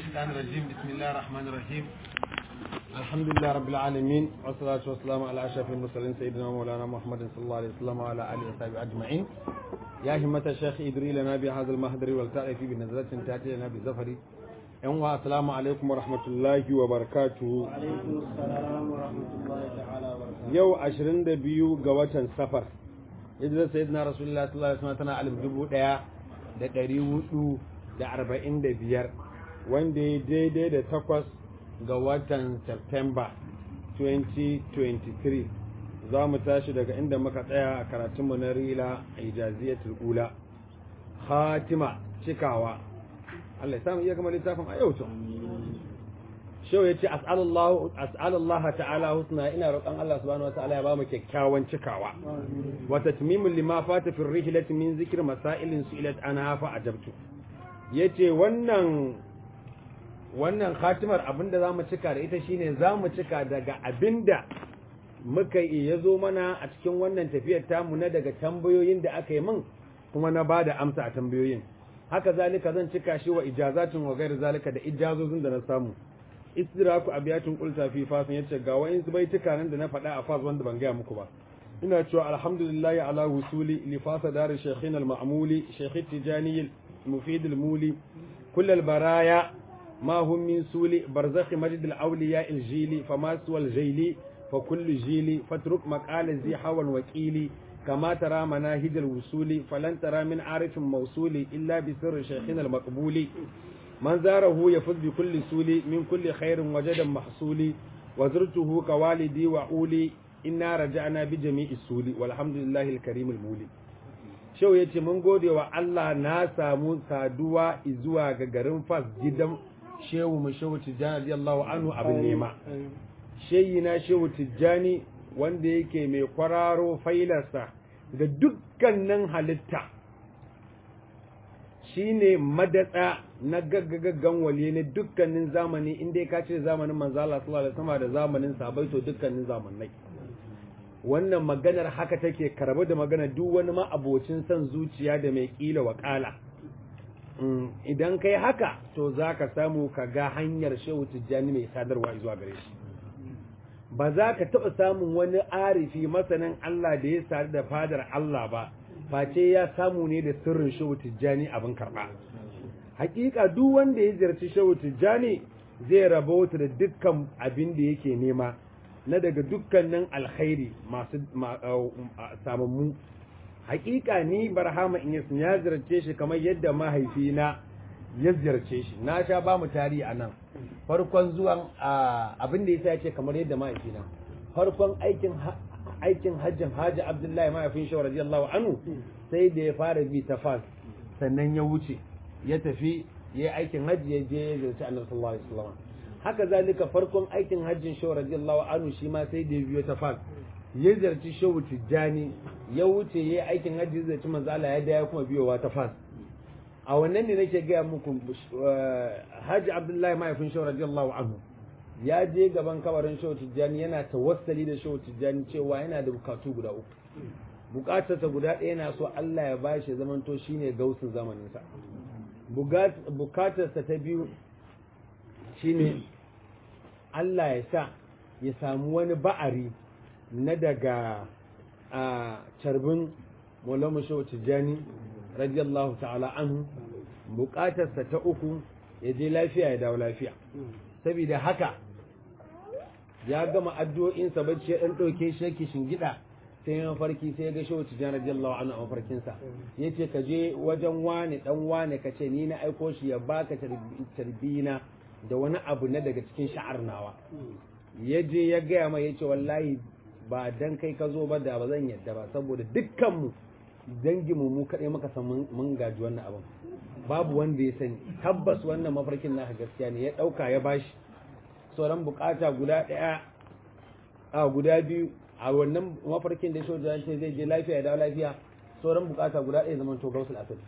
الشيطان الرجيم بسم الله الرحمن الرحيم الحمد لله رب العالمين والصلاة والسلام على أشرف المرسلين سيدنا مولانا محمد صلى الله عليه وسلم وعلى آله وصحبه أجمعين يا همة الشيخ إدري لنا بهذا المهدر والتعرف بنزلة تأتي لنا بزفر يوم السلام عليكم ورحمة الله وبركاته alaikum salam wa rahmatullahi ta'ala wa barakatuh yau 22 ga watan safar hijirar sayyidina rasulullah sallallahu alaihi wasallam tana alif dubu daya da ɗari hudu da arba'in da biyar wanda ya daidai da takwas ga watan september 2023 za mu tashi daga inda muka tsaya a karatunmu na rila a ijaziyatul ula khatima cikawa Allah ya samu iya gama littafin a yau to shau ya ce as'alallah ta'ala husna ina roƙon Allah subhanahu wa ta'ala ya ba mu kyakkyawan cikawa wa tatmimul lima fata fi rihlati min zikr masailin su'ilat anha fa ajabtu yace wannan wannan khatimar abinda zamu cika da ita shine zamu cika daga abinda muka yi yazo mana a cikin wannan tafiyar tamu na daga tambayoyin da aka yi min kuma na bada amsa a tambayoyin haka zalika zan cika shi wa ijazatin wa gairu zalika da ijazozin da na samu istiraku abiyatin qulta fi fasin yace ga wayin su baituka nan da na faɗa a fas wanda ban gaya muku ba ina cewa alhamdulillah ala wusuli li fasa dar shaykhina al ma'muli shaykh tijani mufid al muli kull al baraya ma hum min suli barzakh majd al awliya al jili fama suwal jili fa kullu jili fatruk maqala zi hawan waqili كما ترى مناهج الوصول فلن ترى من عارف موصول إلا بسر شيخنا المقبول من زاره يفوز بكل سول من كل خير وجد محصول وزرته كوالدي وعولي إنا رجعنا بجميع السول والحمد لله الكريم المولي shau ya ce mun gode wa Allah na samu saduwa zuwa ga garin fas gidan shehu mu shehu tijjani radiyallahu anhu abin nema shehi na shehu tijjani wanda yake mai kwararo failarsa ga dukkanin halitta shine madatsa na gaggagaggan wali ne dukkanin zamani inda ka ce zamanin manzo Allah sallallahu alaihi wasallam da zamanin sahabbai to dukkanin zamanai wannan maganar haka take karbu da magana duk wani ma abocin son zuciya da mai kila wakala idan kai haka to zaka samu ka ga hanyar shehu tijjani mai sadarwa zuwa gare shi ba za ka taɓa samun wani arifi masanin Allah da ya sadu da fadar Allah ba face ya samu ne da sirrin shehu tijjani abin karɓa hakika duk wanda ya ziyarci shehu tijjani zai rabauta da dukkan abin da yake nema na daga dukkanin alkhairi masu samammu hakika ni barhama in ya ziyarce shi kamar yadda mahaifina ya ziyarce shi na sha ba mu tarihi a nan farkon zuwan abin da ya ce kamar yadda mahaifina farkon aikin aikin hajjin haji abdullahi mahaifin shi radiyallahu anhu sai da ya fara bi ta fas sannan ya wuce ya tafi ya yi aikin hajji ya je ya ziyarci annabi sallallahu alaihi wasallam haka zalika farkon aikin hajjin shi radiyallahu anhu shi ma sai da ya biyo ta fas ya ziyarci shehu tijjani ya wuce ya yi aikin hajji ya ziyarci manzo Allah ya da ya kuma biyowa ta fas a wannan ne nake gaya muku Haji Abdullahi mahaifin Shehu radiyallahu anhu ya je gaban kabarin Shehu Tijjani yana tawassali da Shehu Tijjani cewa yana da bukatu guda uku bukatarsa guda ɗaya yana so Allah ya ba shi zamanto shine gausin zamaninsa bukatarsa ta biyu shine Allah ya sa ya samu wani ba'ari na daga a carbin Maulana Shehu Tijjani radiyallahu ta'ala anhu bukatarsa ta uku ya je lafiya ya dawo lafiya saboda haka ya gama addu'o'insa bacci ya dan dauke shi yake shingida sai ya mafarki sai ya ga shehu tijani radiyallahu anhu a mafarkinsa yace ka je wajen wane dan wane ka ce ni na aiko shi ya baka tarbina da wani abu na daga cikin sha'ar nawa ya je ya gaya mai yace wallahi ba dan kai ka zo ba da ba zan yadda ba saboda dukkanmu danginmu mu kaɗai muka san mun gaji wannan abin babu wanda ya sani tabbas wannan mafarkin naka gaskiya ne ya ɗauka ya bashi sauran bukata guda ɗaya a guda biyu a wannan mafarkin da shoja ce zai je lafiya ya dawo lafiya sauran bukata guda ɗaya zaman to gausul asali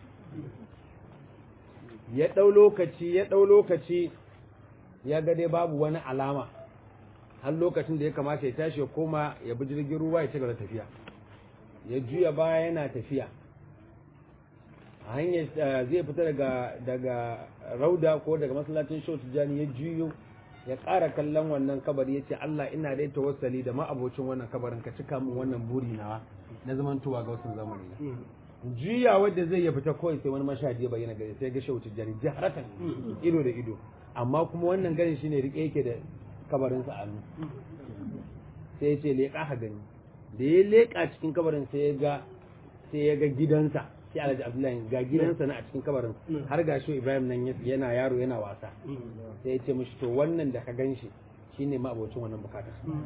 ya ɗau lokaci ya ɗau lokaci ya ga dai babu wani alama har lokacin da ya kamata ya tashi ya koma ya bi jirgin ruwa ya ci gaba tafiya ya juya baya yana tafiya a hanyar zai fita daga daga rauda ko daga masallacin shehu tijjani ya juyo ya ƙara kallon wannan kabari ya ce Allah ina dai tawassali da ma'abocin wannan kabarin ka cika min wannan buri nawa na zamantowa ga wasu zamani juya wadda zai ya fita kawai sai wani mashahadi ya bayyana gari sai ga shehu tijjani jaharatan ido da ido amma kuma wannan garin shine rike yake da kabarinsa a hannu sai ya ce leƙa ha gani da ya leƙa cikin kabarin sai ya ga sai ya ga gidansa sai alhaji abdullahi ga gidansa na a cikin kabarin har ga shi ibrahim nan yana yaro yana wasa sai ya ce mishi to wannan da ka ganshi shine ma abocin wannan bukatar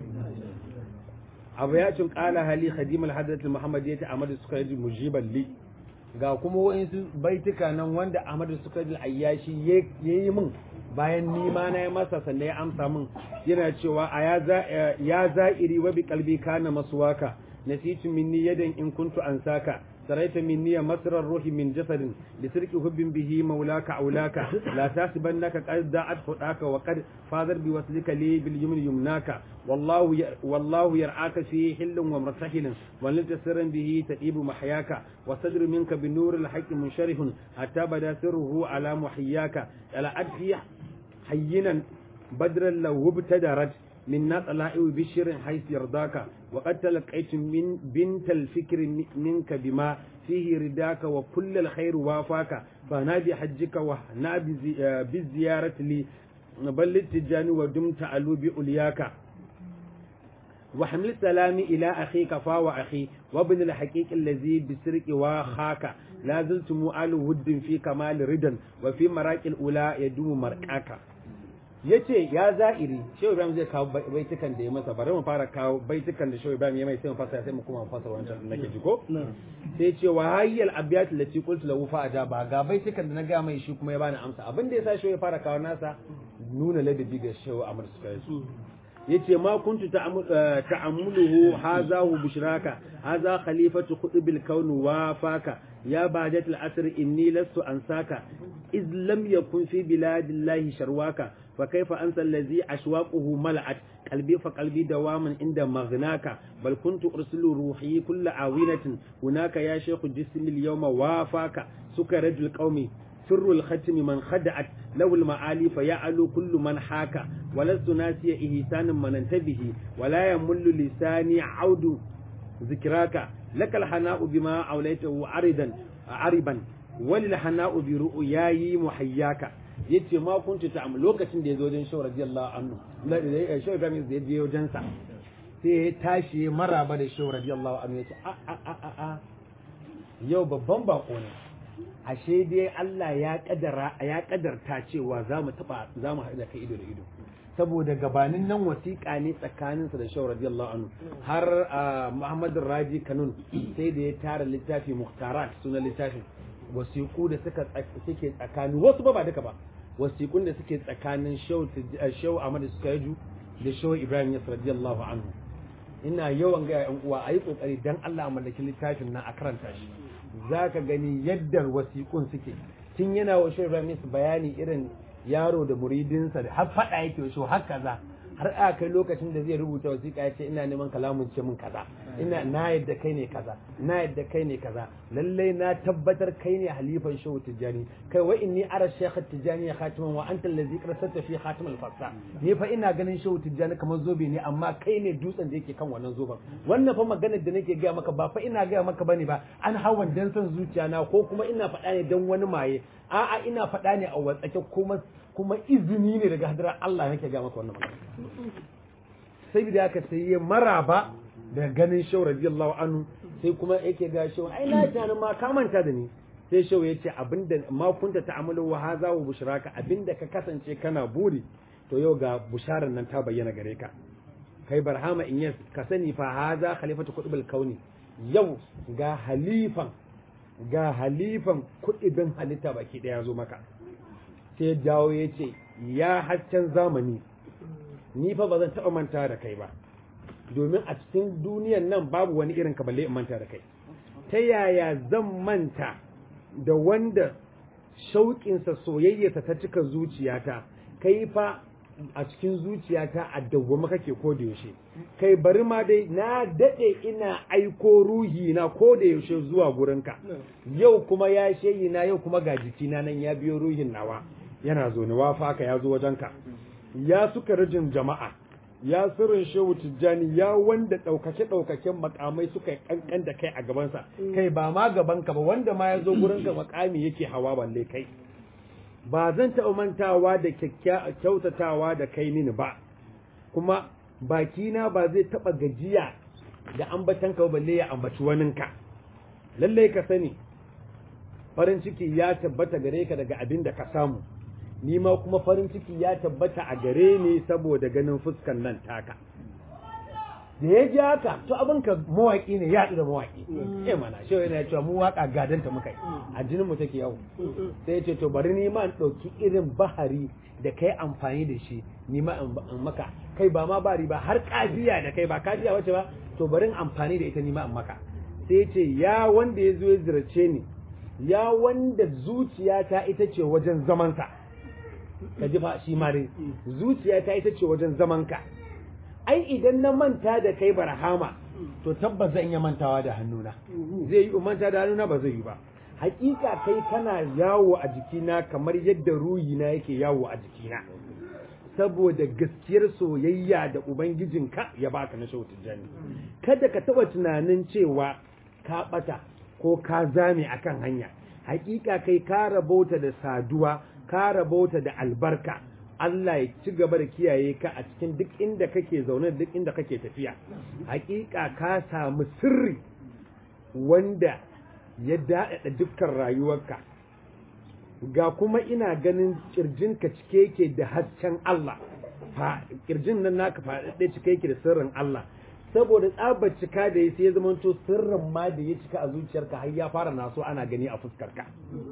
abu ya cin kala hali khadim al-hadrat muhammad ya ta amadu suka yi mujiban li ga kuma wa'insu baituka nan wanda amadu suka yi ayyashi yayi min bayan ni ma na yi masa sannan ya amsa min yana cewa a ya za'iri wa bi kalbi kana maswaka nasitu minni yadan in kuntu ansaka سريت مني مسر الروح من جسد لسرك حب به مولاك أولاك لا تحسبنك قد ضاعت خطاك وقد فاضر بوصلك لي باليمن يمناك والله والله يرعاك في حل ومرتحل ولنت سرا به تئيب محياك وصدر منك بنور الحق منشرح حتى بدا سره على محياك على أدفي حينا بدرا لو ابتدرت من طلائع بشر حيث يرضاك وقد تلقيت من بنت الفكر منك بما فيه رداك وكل الخير وافاك فانا بحجك وهنا بالزيارة لي بل التجاني ودمت علو بأولياك وحمل السلام إلى أخيك فاو أخي وابن الحقيق الذي بسرك واخاك لا زلت مؤال ود في كمال ردا وفي مراك الأولى يدوم مركاك ya ce ya za'iri shehu ibrahim zai kawo baitukan da ya masa bari mu fara kawo baitukan da shehu ibrahim ya mai sai mu fasa sai mu kuma fasa wancan da nake ji ko sai ce wa hayyal abiyat lati qultu lahu fa ajaba ga baitukan da na ga mai shi kuma ya bani amsa abin da yasa shehu ya fara kawo nasa nuna ladabi ga shehu amr suka yi yace ma kuntu ta'ammuluhu haza hu bushraka haza khalifatu khutbil kawn wa faka ya badat al-asr inni lastu ansaka iz lam yakun fi biladillahi sharwaka فكيف أنسى الذي أشواقه ملأت قلبي فقلبي دواما عند مغناك بل كنت أرسل روحي كل عاونة هناك يا شيخ جسم اليوم وافاك سكرج القوم سر الختم من خدعت لو المعالي فيعلو كل من حاك ولست ناسي إهسان من انتبه ولا يمل لساني عود ذكراك لك الحناء بما أوليته عرضا عربا وللحناء برؤياي محياك yace ma kuntu ta lokacin da ya zo wajen shaw radiyallahu anhu shaw Ibrahim zai je wajen sa sai ya tashi maraba da shaw radiyallahu anhu yace a a a a a yau babban bako ne ashe dai Allah ya kadara ya kadarta cewa za mu taba za mu haɗu da kai ido da ido saboda gabanin nan wasiƙa ne tsakaninsa da shaw radiyallahu anhu har Muhammad Raji Kanun sai da ya tara littafi Muhtarat sunan littafin wasiƙu da suka suke tsakanin wasu ba ba duka ba wasiƙun da suke tsakanin shau Ahmad Sukaidu da shau Ibrahim Yas radiyallahu anhu ina yawan ga yan uwa ayi kokari dan Allah mallaki littafin nan a karanta shi zaka gani yadda wasiƙun suke tun yana wa shau Ibrahim Yas bayani irin yaro da muridinsa da har fada yake shi har kaza har a kai lokacin da zai rubuta wasiƙa ya ce ina neman kalamun ce min kaza ina na yadda kai ne kaza na yadda kai ne kaza lallai na tabbatar kai ne halifan shehu tijjani kai wa inni ara shekha tijjani ya khatiman wa anta allazi qarsata fi khatim al-fassa ni fa ina ganin shehu tijjani kamar zobe ne amma kai ne dutsen da yake kan wannan zoben wannan fa maganar da nake gaya maka ba fa ina gaya maka bane ba an hawan dan san zuciya na ko kuma ina faɗa ne dan wani maye a'a ina faɗa ne a watsake kuma kuma izini ne daga hadirar Allah nake ga maka wannan magana sai da aka sai ya maraba da ganin shau radiyallahu anhu sai kuma yake ga shau ai na tana ma ka manta da ni sai shau ya ce abinda ma kunta ta'amalu wa hadha wa bushraka abinda ka kasance kana buri to yau ga busharar nan ta bayyana gare ka kai barhama in yas ka sani fa hadha khalifatu qutbul kauni yau ga halifan ga halifan kudibin halitta baki daya zo maka sai dawo ya ce ya haccen zamani ni fa ba zan taɓa manta da kai ba domin a cikin duniyan nan babu wani irin ka balle in manta da kai ta yaya zan manta da wanda shauƙinsa soyayyarsa ta cika zuciyata kai fa a cikin zuciyata a dawwama kake ko da yaushe kai bari ma dai na dade ina aiko ruhi na ko da yaushe zuwa gurinka yau kuma ya sheyi na yau kuma ga jikina nan ya biyo ruhin nawa yana zo ni wafa ka ya zo wajenka ya suka rijin jama'a ya sirrin shehu tijjani ya wanda ɗaukake ɗaukaken makamai suka yi kankan da kai a gabansa kai ba ma gabanka ba wanda ma ya zo gurinka makami yake hawa balle kai ba zan taɓa mantawa da kyautatawa da kai mini ba kuma bakina ba zai taɓa gajiya da ambatanka ba balle ya ambaci waninka lallai ka sani farin ciki ya tabbata gare ka daga abin da ka samu ni ma kuma farin ciki ya tabbata a gare ni saboda ganin fuskan nan taka da ya ji haka to abin ka mawaƙi ne ya da mawaƙi eh mana shi yana cewa mu waka gadanta muka yi a jinin mu take yau sai ce to bari ni ma in ɗauki irin bahari da kai amfani da shi ni ma in maka kai ba ma bari ba har kafiya da kai ba kafiya wace ba to bari in amfani da ita ni ma in maka sai ce ya wanda ya zo ya zirace ni ya wanda zuciyata ita ce wajen zamansa ka ji fa shi ma dai zuciyata ita ce wajen zamanka ai idan na manta da kai barhama to tabbas zan iya mantawa da hannuna zai yi manta da hannuna ba zai yi ba hakika kai kana yawo a jikina kamar yadda ruhina yake yawo a jikina saboda gaskiyar soyayya da ubangijinka ya baka na shautin jani kada ka taba tunanin cewa ka bata ko ka zame akan hanya hakika kai ka rabota da saduwa ka rabota da albarka Allah ya ci gaba da kiyaye ka a cikin duk inda kake zaune duk inda kake tafiya hakika ka samu sirri wanda ya daɗaɗa dukkan rayuwarka ga kuma ina ganin kirjinka cike yake da hasken Allah fa kirjin nan naka faɗaɗɗe cike yake da sirrin Allah saboda tsabar cika da ya sai ya zamanto sirrin ma da ya cika a zuciyarka har ya fara naso ana gani a fuskarka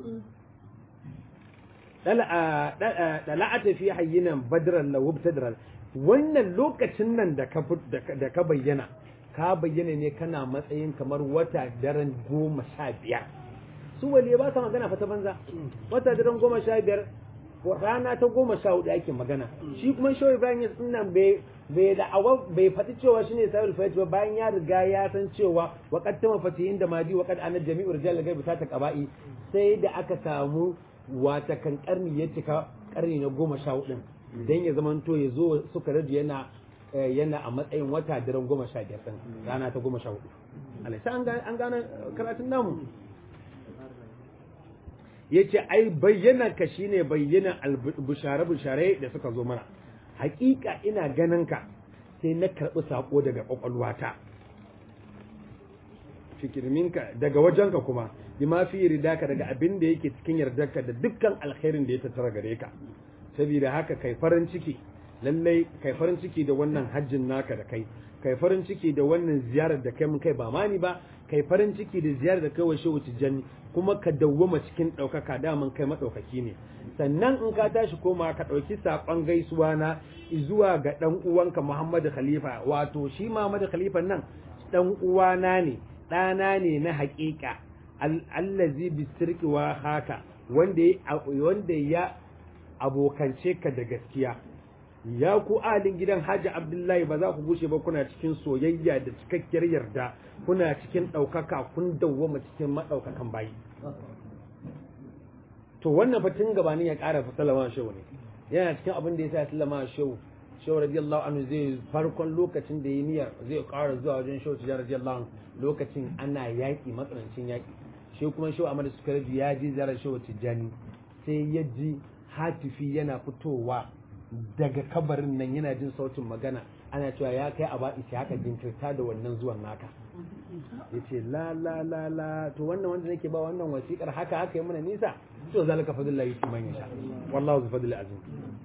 dala'ata fi hayyinan badran la wubtadran wannan lokacin nan da ka da ka bayyana ka bayyana ne kana matsayin kamar wata daren goma sha biyar su waliye ba sa magana fa ta banza wata daren goma sha biyar rana ta goma sha hudu ake magana shi kuma shawai ibrahim ya nan bai bai da awa bai faɗi cewa shine sahibul fati ba bayan ya riga ya san cewa wa qad tama fatihin da madi wa qad ana jami'u rijal gaibi ta ta qaba'i sai da aka samu wata kan karni ya cika karni na goma sha hudun dan ya zamanto ya zo suka rage yana yana a matsayin wata daren goma sha biyar din rana ta goma sha hudu alaisa an gane karatun namu ya ce ai bayyana ka shine bayyana bushare-bushare da suka zo mana hakika ina ganin ka sai na karɓi saƙo daga ƙwaƙwalwata fikirminka daga wajenka kuma bi ma fi ridaka daga abin da yake cikin yardarka da dukkan alkhairin da ya tattara gare ka saboda haka kai farin ciki lallai kai farin ciki da wannan hajjin naka da kai kai farin ciki da wannan ziyarar da kai mun kai ba mani ba kai farin ciki da ziyarar da kai wa shehu tijjani kuma ka dawwama cikin ɗaukaka daman kai maɗaukaki ne sannan in ka tashi koma ka ɗauki saƙon gaisuwa na zuwa ga ɗan uwanka Muhammadu Khalifa wato shi Muhammadu Khalifa nan ɗan uwana ne ɗana ne na haƙiƙa allazi bisirki wa haka wanda wanda ya abokance ka da gaskiya ya ku alin gidan Hajji Abdullahi ba za ku gushe ba kuna cikin soyayya da cikakkiyar yarda kuna cikin ɗaukaka kun dawwama cikin maɗaukakan bayi to wannan fatin gabanin ya ƙara sallama shehu ne yana cikin abin da ya sa ya sallama shehu shehu radiyallahu anhu zai farkon lokacin da ya niyyar zai ƙara zuwa wajen shehu tijar radiyallahu anhu lokacin ana yaƙi matsanancin yaƙi shi kuma shehu amadu sukarji ya ji ziyarar shehu tijjani sai ya ji hatifi yana fitowa daga kabarin nan yana jin sautin magana ana cewa ya kai a ba'i sai haka jinkirta da wannan zuwan naka ya ce la la la la to wannan wanda nake ba wannan wasiƙar haka haka yi mana nisa to zalika fadlillah yuti man yasha wallahu zu fadlil azim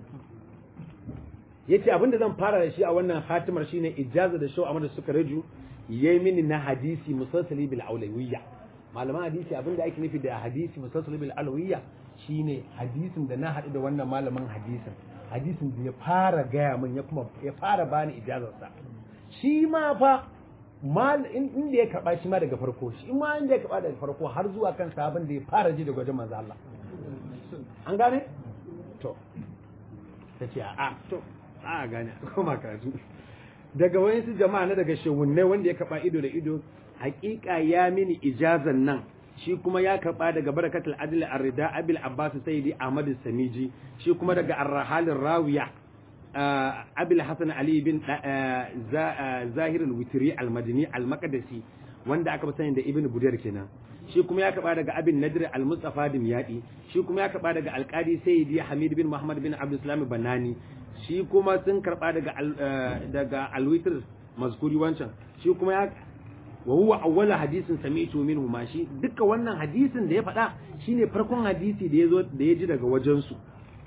yace abinda zan fara da shi a wannan hatimar shine ijaza da shau amma da suka raju yayi mini na hadisi musalsali bil aulawiyya malaman hadisi abinda ake nufi da hadisi musalsali bil aulawiyya shine hadisin da na haɗu da wannan malamin hadisin hadisin da ya fara gaya min ya kuma ya fara bani ijazarsa shi ma fa mal inda ya karba shi ma daga farko shi ma inda ya karba daga farko har zuwa kan sabon da ya fara ji daga wajen manzo Allah an gane to ta ce a to a gane koma karatu daga wayansu jama'a na daga shehunai wanda ya kaba ido da ido hakika ya mini ijazan nan shi kuma ya karba daga barakatul adl ar-rida abil abbas sayyidi ahmad samiji shi kuma daga ar-rahal rawiya abil hasan ali bin zahir al-witri al-madini al-maqdisi wanda aka sani da ibn budayr kenan shi kuma ya kaba daga abin nadir al-mustafa dimyadi shi kuma ya kaba daga al-qadi sayyidi hamid bin muhammad bin abdul salam banani shi kuma sun karba daga daga al-witr mazkuri wancan shi kuma ya wa huwa awwala hadisin sami'tu minhu ma shi duka wannan hadisin da ya faɗa shine farkon hadisi da yazo da ya ji daga wajen su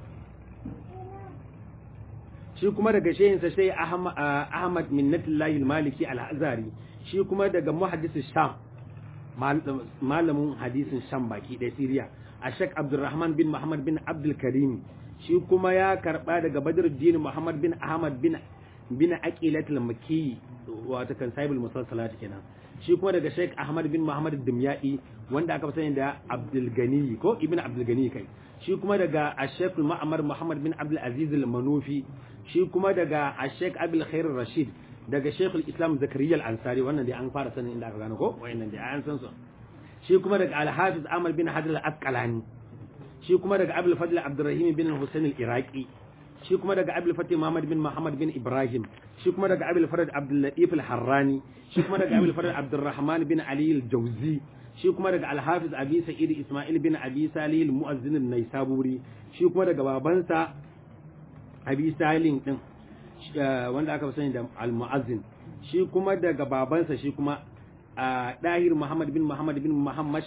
shi kuma daga shehin sa sai Ahmad Minnatullahi al-Maliki al-Azari shi kuma daga muhaddis Sham malamin hadisin Sham baki da Syria Ashak Abdurrahman bin Muhammad bin Abdul Karim shi kuma ya karba daga Badruddin Muhammad bin Ahmad bin bin Aqilat al-Makki wato kan Sahibul Musalsalat kenan shi kuma daga Sheikh Ahmad bin Muhammad Dimyadi wanda aka fi sani da Abdul Gani ko Ibn Abdul Gani kai shi kuma daga Sheikh Ma'mar Muhammad bin Abdul Aziz al-Manufi shi kuma daga Sheikh Abdul Khair Rashid daga Sheikh al-Islam Zakariya al-Ansari wannan dai an fara sanin inda aka gano ko wayannan dai an san su shi kuma daga Al-Hafiz Ahmad bin Hajar al-Asqalani shi kuma daga Abdul Fadl Abdurrahim bin Hussein al-Iraqi shi kuma daga Abdul Fatih Muhammad bin Muhammad bin Ibrahim shi kuma daga Abdul Farad Abdul Latif al-Harrani shi kuma daga Abdul Farad Abdurrahman bin Ali al-Jawzi shi kuma daga Al-Hafiz Abi Sa'id Ismail bin Abi Salih al-Mu'azzin an-Naisaburi shi kuma daga babansa Abi Salih din wanda aka fi sani da al-Mu'azzin shi kuma daga babansa shi kuma Dahir Muhammad bin Muhammad bin Muhammad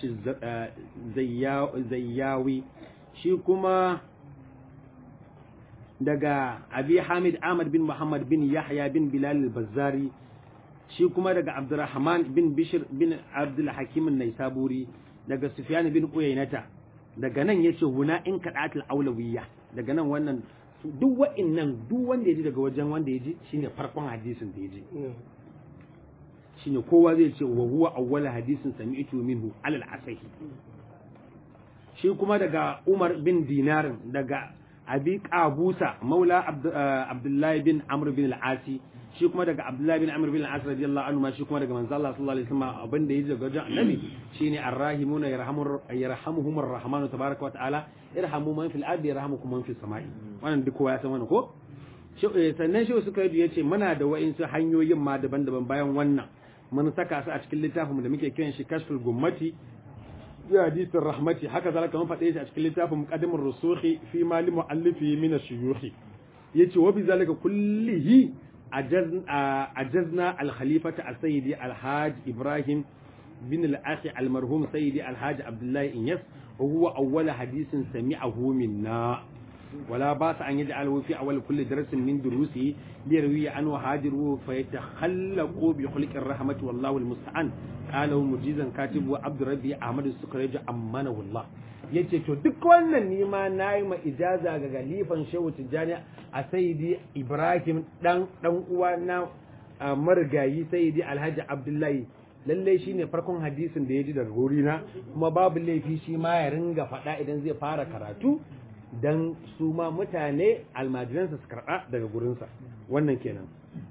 Zayyawi shi kuma daga abi hamid ahmad bin muhammad bin yahya bin bilal al-bazzari shi kuma daga abdurrahman bin bishir bin abdul hakim naisaburi daga sufyan bin uyainata daga nan yace huna in kadatul aulawiyya daga nan wannan duk wa'annan duk wanda yaji daga wajen wanda yaji shine farkon hadisin da yaji shine kowa zai ce wa huwa awwal hadisin sami'tu minhu alal asahi shi kuma daga umar bin dinarin daga abi qabusa maula abdullahi bin amr bin al-asi shi kuma daga abdullahi bin amr bin al-as radiyallahu anhu ma shi kuma daga manzo Allah sallallahu alaihi wasallam abin da yaji daga wajen annabi shine arrahimuna yarhamur yarhamuhum arrahman tabaaraka wa ta'ala irhamu man fil ardi yarhamukum man fis samai wannan duk kowa ya san wannan ko sannan shi suka yi yace muna da wa'insu hanyoyin ma daban-daban bayan wannan mun saka su a cikin littafin da muke kiran shi kashful gummati ya hadisin rahmati haka zalika mun faɗe shi a cikin littafin muqaddimur rusuhi fi mali muallifi min ash-shuyukh yace wa bi zalika kullihi ajazna al-khalifata as-sayyidi al-hajj ibrahim bin al-akhi al-marhum sayyidi al-hajj abdullah inyas wa huwa awwal hadisin sami'ahu minna ولا باس أن يجعله في أول كل درس من دروسه ليروي عنه هاجره فيتخلق بخلق الرحمة والله المستعان قاله مجيزا كاتب وعبد ربي أحمد السكريج أمانه الله yace to duk wannan nima na yi ma ijaza ga galifan shehu tijjani a sayidi ibrahim dan dan uwa na marigayi sayidi alhaji abdullahi lallai shine farkon hadisin da ya ji daga wurina kuma babu laifi shi ma ya ringa faɗa idan zai fara karatu dan su ma mutane almajiransa su karɓa daga gurinsa wannan kenan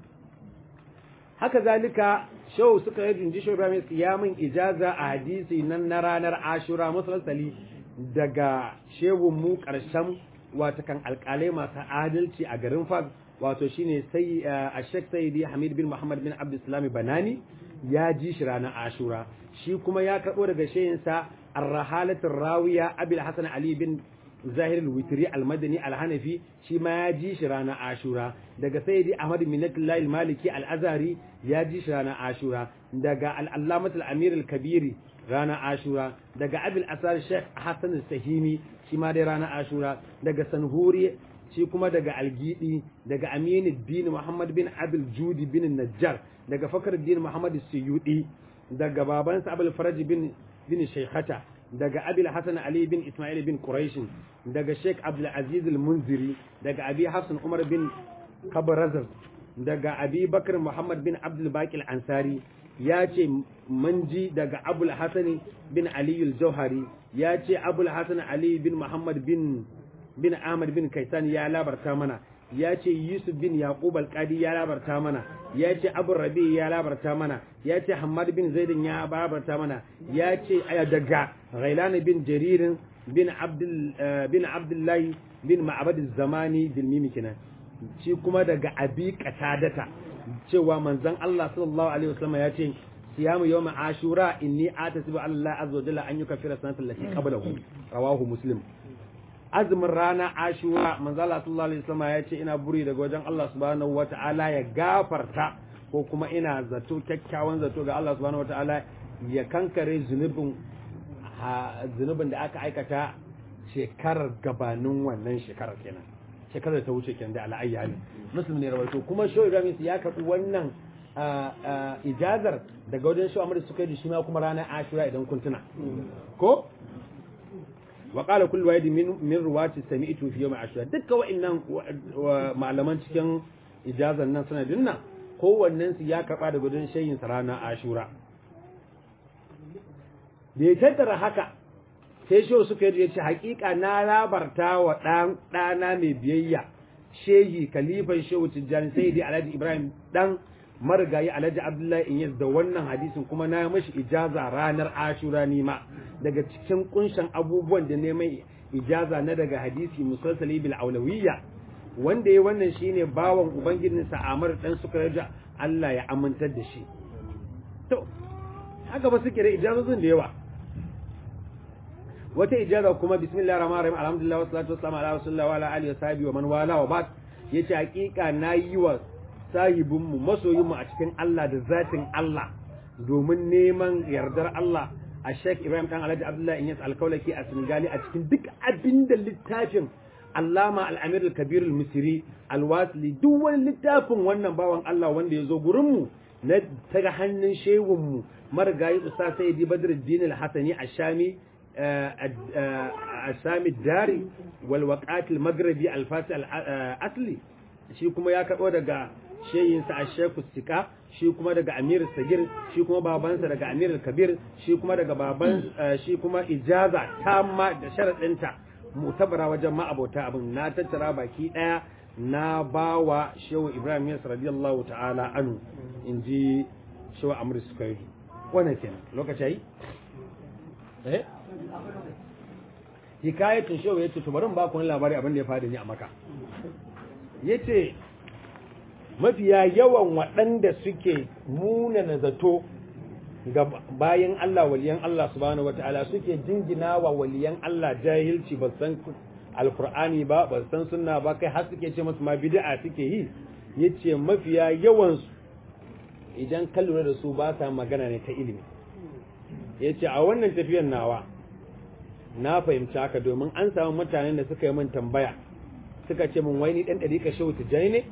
haka zalika shau suka yi jinji shau ibrahim ya min ijaza a hadisi nan na ranar ashura musalsali daga shehun mu ƙarshen watakan alƙalai masu adalci a garin fag wato shine sai a shek sayyidi hamid bin muhammad bin abdulsalami banani ya ji shi ranar ashura shi kuma ya karɓo daga shehinsa arrahalatul rawiya abil hasan ali bin zahir al-witri al-madani al-hanafi shi ma ya ji shi ranar ashura daga sayyidi ahmad minatullah al-maliki al-azari ya ji shi ranar ashura daga al-allamat al-amir al-kabiri ranar ashura daga abil asar sheikh hassan al-sahimi shi ma dai ranar ashura daga sanhuri shi kuma daga algidi daga aminu bin muhammad bin abil judi bin najjar daga fakar din muhammad suyudi daga babansa abul faraj bin bin shaykhata daga abil hasan ali bin ismail bin quraish daga sheikh abdul aziz al munziri daga abi hafsan umar bin kabrazar daga abi bakr muhammad bin abdul baqi al ansari ya ce manji daga abul hasan bin ali al jauhari ya ce abul hasan ali bin muhammad bin bin Ahmad bin Kaisan ya labarta mana ya ce Yusuf bin Yaqub al-Qadi ya labarta mana ya ce Abu Rabi ya labarta mana ya ce Hammad bin Zaidin ya labarta mana ya ce daga Ghailan bin Jaririn bin Abdul bin Abdullahi bin Ma'bad zamani bil mimi kenan shi kuma daga Abi Qatadata cewa manzon Allah sallallahu alaihi wasallam ya ce siyamu yawma ashura inni atasibu Allah azza wa jalla an yukaffira sanatal lati qablahu rawahu muslim azumin rana ashura manzo Allah sallallahu alaihi wasallam ya ce ina buri daga wajen Allah subhanahu wata'ala ya gafarta ko kuma ina zato kyakkyawan zato ga Allah subhanahu wata'ala ya kankare zunubin zunubin da aka aikata shekarar gabanin wannan shekarar kenan shekarar ta wuce kenan da al'ayya ne muslim ne rawaito kuma shoyi ramis ya karbi wannan ijazar daga wajen shi amma suka yi shi ma kuma ranar ashura idan kun tuna ko wa qala kullu wahid min min ruwati sami'tu fi yawm ashura dukkan wa'annan malaman cikin ijazar nan sanadin nan kowannen su ya karba daga wajen shayin sa ranar ashura da ya tattara haka sai shi suka yi ce hakika na labarta wa dan dana mai biyayya shehi kalifan shehu tijjani sai dai alhaji ibrahim dan marigayi alhaji abdullahi in da wannan hadisin kuma na mashi ijaza ranar ashura nima daga cikin kunshan abubuwan da neman ijaza na daga hadisi musalsali bil aulawiyya wanda ya wannan shine bawan ubangijin sa Amr dan suka raja Allah ya amintar da shi to haka ba suke da ijazozin da yawa wata ijaza kuma bismillahir rahmanir rahim alhamdulillah wassalatu wassalamu ala rasulillah wa ala alihi wa sahbihi wa man wala wa ba'd yace hakika nayi wa sahibinmu masoyinmu a cikin Allah da zatin Allah domin neman yardar Allah a Sheikh Ibrahim dan Alhaji Abdullahi Inyas Alkaulaki a Senegali a cikin duk abin da littafin Allama Al-Amir Al-Kabir Al-Misri Al-Wasli duk wani littafin wannan bawan Allah wanda ya zo gurin mu na taga hannun shehun mu marigayi Ustaz Sayyidi Badruddin Al-Hasani Ashami Ashami Dari wal Waqat Al-Maghribi Al-Fasi Al-Asli shi kuma ya karɓo daga sheyinsa a sheku sika shi kuma daga amir sagir shi kuma babansa daga amir kabir shi kuma daga baban shi kuma ijaza tamma da sharaɗinta mutabara wajen ma'abota abin na tattara baki ɗaya na bawa shehu ibrahim yas radiyallahu ta'ala anu in ji shehu amir sukairi wannan kenan lokaci yi eh hikayatun shehu ya ce to bari ba ku wani labari abin da ya faɗi ni a maka ya ce mafiya yawan waɗanda suke munana zato ga bayan Allah waliyan Allah subhanahu wata'ala suke jingina wa waliyan Allah jahilci ba san alkur'ani ba ba san sunna ba kai har suke ce masu ma bid'a suke yi yace mafiya yawan su idan ka lura da su ba sa magana ne ta ilimi yace a wannan tafiyar nawa na fahimci haka domin an samu mutanen da suka yi min tambaya suka ce min wai ni dan dariƙa shehu tijjani ne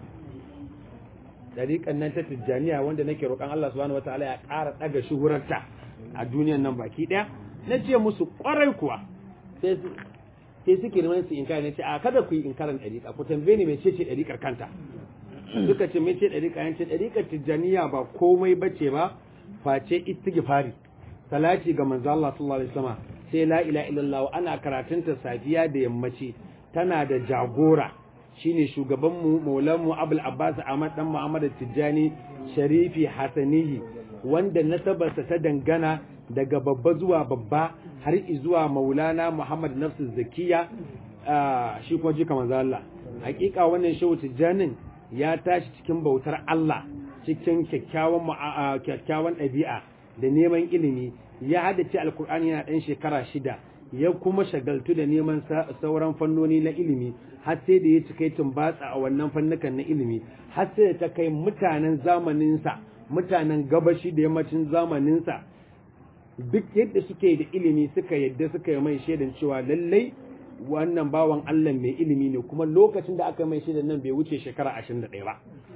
dariƙan nan ta tijjaniya wanda nake roƙon Allah subhanahu wataala ya ƙara ɗaga shuhurarta a duniyar nan baki ɗaya na ce musu ƙwarai kuwa sai sai suke neman su inkari na ce a kada ku yi inkarin dariƙa ku tambaye ni mece ce dariƙar kanta suka ce mece dariƙa yan ce dariƙar tijjaniya ba komai bace ba face istighfari salati ga manzo Allah sallallahu alaihi wasallam sai la ilaha illallah ana karatunta safiya da yammaci tana da jagora shine shugabanmu maulanmu abul abbas ahmad dan muhammad tijjani sharifi hasanihi wanda nasabarsa ta dangana daga babba zuwa babba har zuwa maulana muhammad nafsu zakiya shi kuma jika manzo Allah hakika wannan shehu tijjanin ya tashi cikin bautar Allah cikin kyakkyawan kyakkyawan ɗabi'a da neman ilimi ya haddace alkur'ani yana ɗan shekara shida ya kuma shagaltu da neman sauran fannoni na ilimi har sai da ya cika tumbatsa a wannan fannukan na ilimi har sai da ta kai mutanen zamaninsa mutanen gabashi da yammacin zamaninsa duk yadda suke da ilimi suka yadda suka yi mai shaidan cewa lallai wannan bawan Allah mai ilimi ne kuma lokacin da aka mai shaidan nan bai wuce shekara 21 ba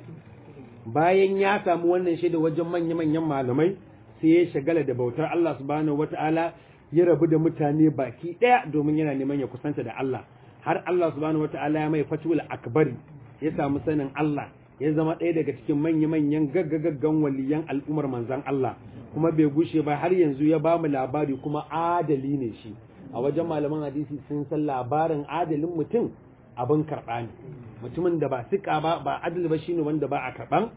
bayan ya samu wannan shaida wajen manya-manyan malamai sai ya shagala da bautar Allah subhanahu wata'ala ya rabu da mutane baki daya domin yana neman ya kusanta da Allah har Allah subhanahu wata'ala ya mai fatul akbari ya samu sanin Allah ya zama ɗaya daga cikin manya-manyan gaggagaggan waliyan al'ummar manzan Allah kuma bai gushe ba har yanzu ya ba mu labari kuma adali ne shi a wajen malaman hadisi sun san labarin adalin mutum abin karɓa ne mutumin da ba sika ba ba adali ba shine wanda ba a karɓan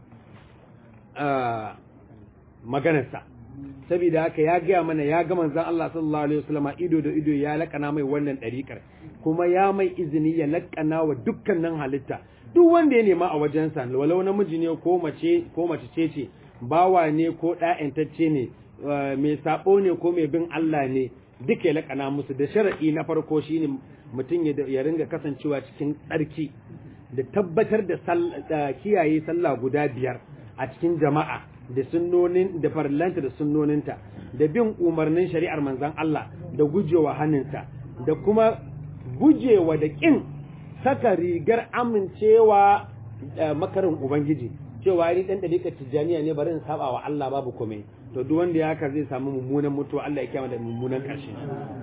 maganarsa saboda haka ya gaya mana ya ga manzon Allah sallallahu alaihi wasallama ido da ido ya lakana mai wannan ɗariƙar kuma ya mai izini ya lakana wa dukkanin halitta duk wanda ya nema a wajensa walau namiji ne ko mace ko mace ce ce bawa ne ko ɗa'yantacce ne mai sabo ne ko mai bin Allah ne duka ya lakana musu da shara'i na farko shine mutum ya ringa kasancewa cikin tsarki da tabbatar da kiyaye sallah guda biyar a cikin jama'a da sunnonin da farlanta da sunnoninta da bin umarnin shari'ar manzon Allah da gujewa hannunta da kuma gujewa da kin saka rigar amincewa makarin ubangiji cewa ni dan dalika tijaniya ne bari in saba wa Allah babu komai to duk wanda ya haka zai samu mummunan mutuwa Allah ya kiyama da mummunan karshe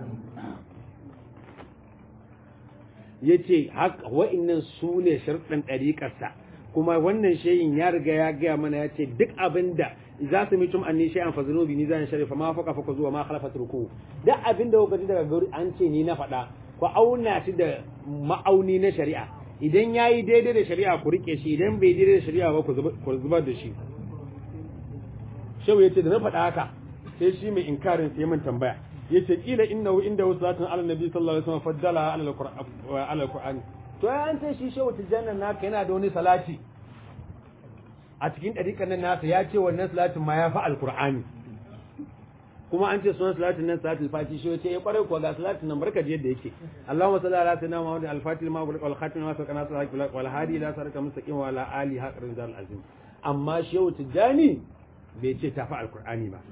yace haka wa'annan su ne sharɗin ɗariƙarsa kuma wannan shayin ya riga ya gaya mana ya ce duk abinda za su mitum anni shay'an fa zunubi ni zan sharifa ma faka faka zuwa ma khalafat ruku duk abinda kuka ji daga gari an ce ni na faɗa ku auna shi da ma'auni na shari'a idan yayi daidai da shari'a ku rike shi idan bai daidai da shari'a ba ku zubar da shi shehu yace da na faɗa haka sai shi mai inkarin sai mun tambaya yace kila innahu inda wasatun ala nabi sallallahu alaihi wasallam faddala ala alquran to ya an ce shi shehu tijanna naka yana da wani salati a cikin dariƙan nan nasa ya ce wannan salatin ma ya fi alqur'ani kuma an ce sunan salatin nan salatul fati shi yace ya kware ko ga salatin nan barka da yadda yake Allahumma salli ala sayyidina Muhammad al-fatih ma wal khatim ma sakana salatu wal hadi ila saraka mustaqim wa ala ali haqrin zal azim amma shehu tijani bai ce tafi alqur'ani ba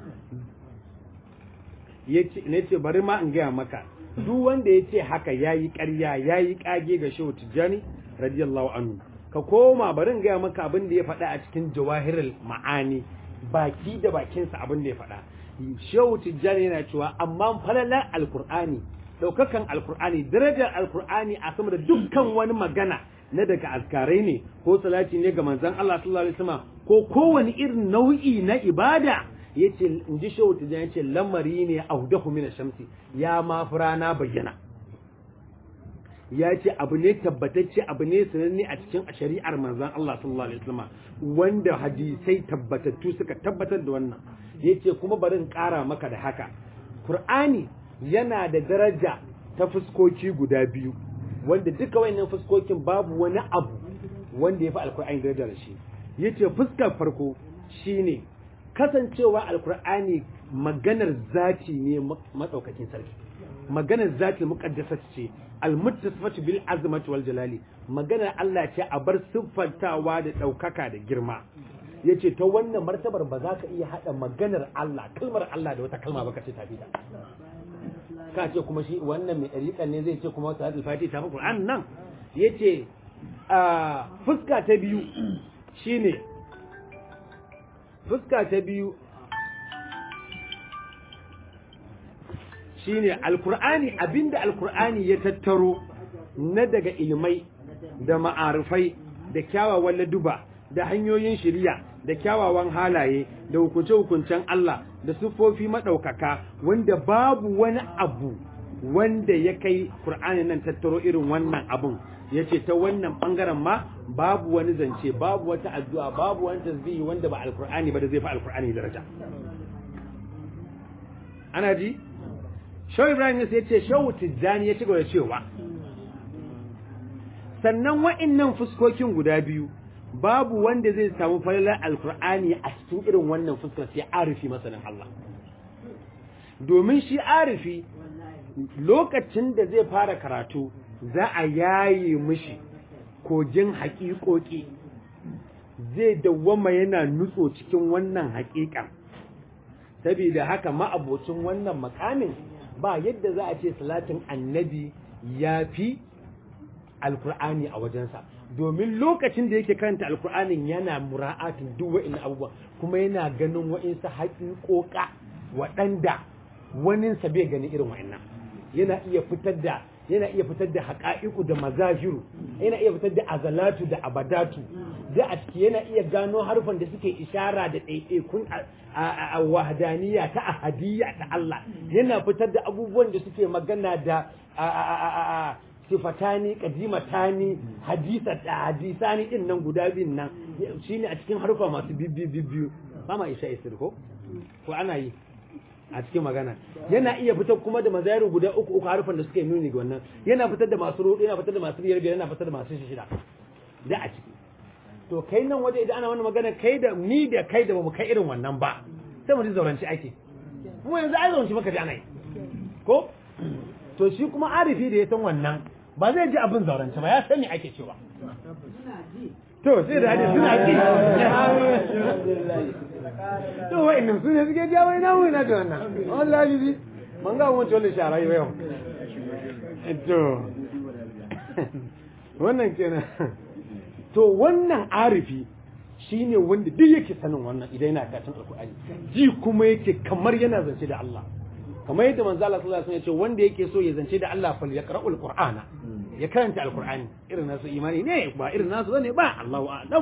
ne ce bari ma in gaya maka duk wanda ya ce haka ya yi ƙarya ya yi ƙage ga shehu tijjani radiyallahu anhu ka koma bari in gaya maka abin da ya faɗa a cikin jawahirul ma'ani baki da bakinsa abin da ya faɗa shehu tijjani yana cewa amma falalar alkur'ani ɗaukakan alkur'ani darajar alkur'ani a sama da dukkan wani magana na daga azkarai ne ko salati ne ga manzon Allah sallallahu alaihi wasallam ko kowane irin nau'i na ibada yace in ji shehu tijjani yace lamari ne audahu min shamsi ya ma rana bayyana ya ce abu ne tabbatacce abu ne sananne a cikin shari'ar manzon Allah sallallahu alaihi wasallam wanda hadisai tabbatattu suka tabbatar da wannan yace kuma bari in kara maka da haka Qur'ani yana da daraja ta fuskoki guda biyu wanda duka wayannan fuskokin babu wani abu wanda ya fi alkur'ani daraja da shi yace fuskar farko shine kasancewa alkur'ani maganar zati ne matsaukakin sarki maganar zati muqaddasat ce almuttasifatu bil azmati wal jalali maganar Allah ce a bar siffantawa da daukaka da girma yace ta wannan martabar ba za ka iya hada maganar Allah kalmar Allah da wata kalma ba ka ce tafi ta ka ce kuma shi wannan mai dariƙan ne zai ce kuma wata hadil fati ta fi Qur'an nan yace a fuska ta biyu shine fuska ta biyu shine alkur'ani abinda alkur'ani ya tattaro na daga ilmai da ma'arifai da kyawawan laduba da hanyoyin shiriya da kyawawan halaye da hukunce-hukuncen Allah da siffofi maɗaukaka wanda babu wani abu wanda ya kai Kur'ani nan tattaro irin wannan abun ya ce ta wannan ɓangaren ma babu wani zance babu wata addu'a babu wani tasbihi wanda ba alkur'ani ba da zai fi alkur'ani daraja ana ji Shau Ibrahim ya ce Shau Tijjani ya ci gaba da cewa sannan wa'annan fuskokin guda biyu babu wanda zai samu falalar alkur'ani a cikin irin wannan fuskar sai arifi masanin Allah domin shi arifi lokacin da zai fara karatu za a yaye mishi kogin haƙiƙoƙi zai dawwama yana nutso cikin wannan haƙiƙan saboda haka ma'abocin wannan makamin ba yadda za a ce salatin annabi ya fi alkur'ani a wajensa domin lokacin da yake karanta alkur'anin yana mura'atin duk wa'in abubuwa kuma yana ganin wa'insa haƙiƙoƙa waɗanda waninsa bai gani irin wa'innan yana iya fitar da yana iya fitar da haƙa'iku da mazahiru yana iya fitar da azalatu da abadatu da a ciki yana iya gano harfan da suke ishara da ɗaiɗaikun a wahadaniya ta ahadiyya ta Allah yana fitar da abubuwan da suke magana da sifatani kadimatani hadisa da hadisani din nan guda biyun nan shine a cikin harfa masu bibbi bibbiyu ba ma isha isir ko ko ana yi a cikin magana yana iya fitar kuma da mazayiru guda uku uku harfan da suke nuni ga wannan yana fitar da masu rudu yana fitar da masu biyar biyar yana fitar da masu shida da a ciki to kai nan waje idan ana wannan magana kai da ni da kai da bamu kai irin wannan ba sai mu ji zauranci ake mu yanzu ai zauranci maka ji ana yi ko to shi kuma arifi da ya san wannan ba zai ji abin zauranci ba ya san me ake cewa to sai da hadisi suna ji to wa'annan su ne suke jawo ina mu ina da wannan wallahi bi man ga mun tolle shara yau to wannan kenan to wannan arifi shine wanda duk yake sanin wannan idan yana karatun alkur'ani ji kuma yake kamar yana zance da Allah kamar yadda manzo Allah sallallahu alaihi wasallam ya ce wanda yake so ya zance da Allah fal yaqra'ul qur'ana ya karanta alkur'ani irin nasu imani ne ba irin nasu bane ba Allahu a'lam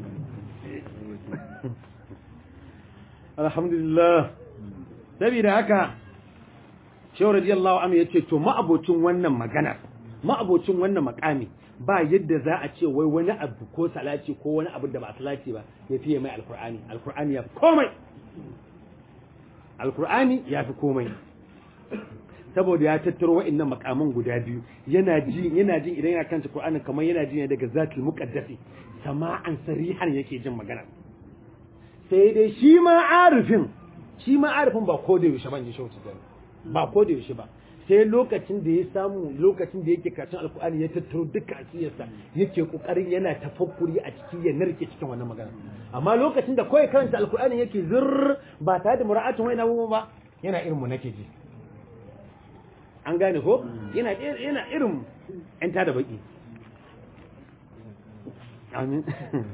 alhamdulillah saboda haka shehu radiyallahu anhu yace to ma'abocin wannan magana ma'abocin wannan makami ba yadda za a ce wai wani abu ko salati ko wani abu da ba salati ba ya fiye mai alkur'ani alkur'ani ya fi komai alkur'ani ya fi komai saboda ya tattaro wa'annan makaman guda biyu yana ji yana jin idan yana kanta qur'ani kamar yana ji ne daga zatul muqaddasi sama'an sarihan yake jin magana sai dai shi ma arifin shi ma arifin ba ko da yaushe ban ji shauci ba ko da yaushe ba sai lokacin da ya samu lokacin da yake karatun alkur'ani ya tattaro duka asiyarsa yake kokarin yana tafakkuri a ciki ya narke cikin wannan magana amma lokacin da kawai karanta alkur'ani yake zirr ba tare da mura'atin wani abubuwa ba yana irin mu nake ji an gane ko yana yana irin yan tada baki amin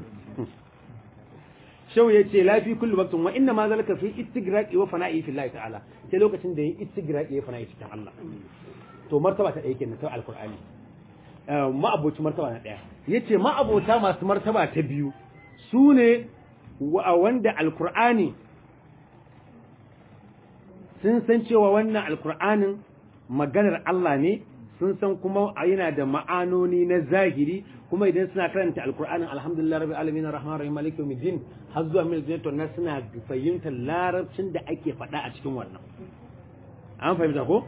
shau ya ce lafi kullu waqtin wa inna ma zalika fi istigraqi wa fana'i fi Allah ta'ala sai lokacin da yin istigraqi ya fana'i cikin Allah to martaba ta ɗaya kenan ta alqur'ani ma'aboci martaba na ɗaya yace ma'abota masu martaba ta biyu su ne wanda alqur'ani sun san cewa wannan alqur'anin maganar Allah ne sun san kuma yana da ma'anoni na zahiri kuma idan suna karanta alkur'anin alhamdulillah rabbil alamin arrahmanir rahim maliki yawmiddin har zuwa mil jannatu nas suna fahimtar larabcin da ake faɗa a cikin wannan an fahimta ko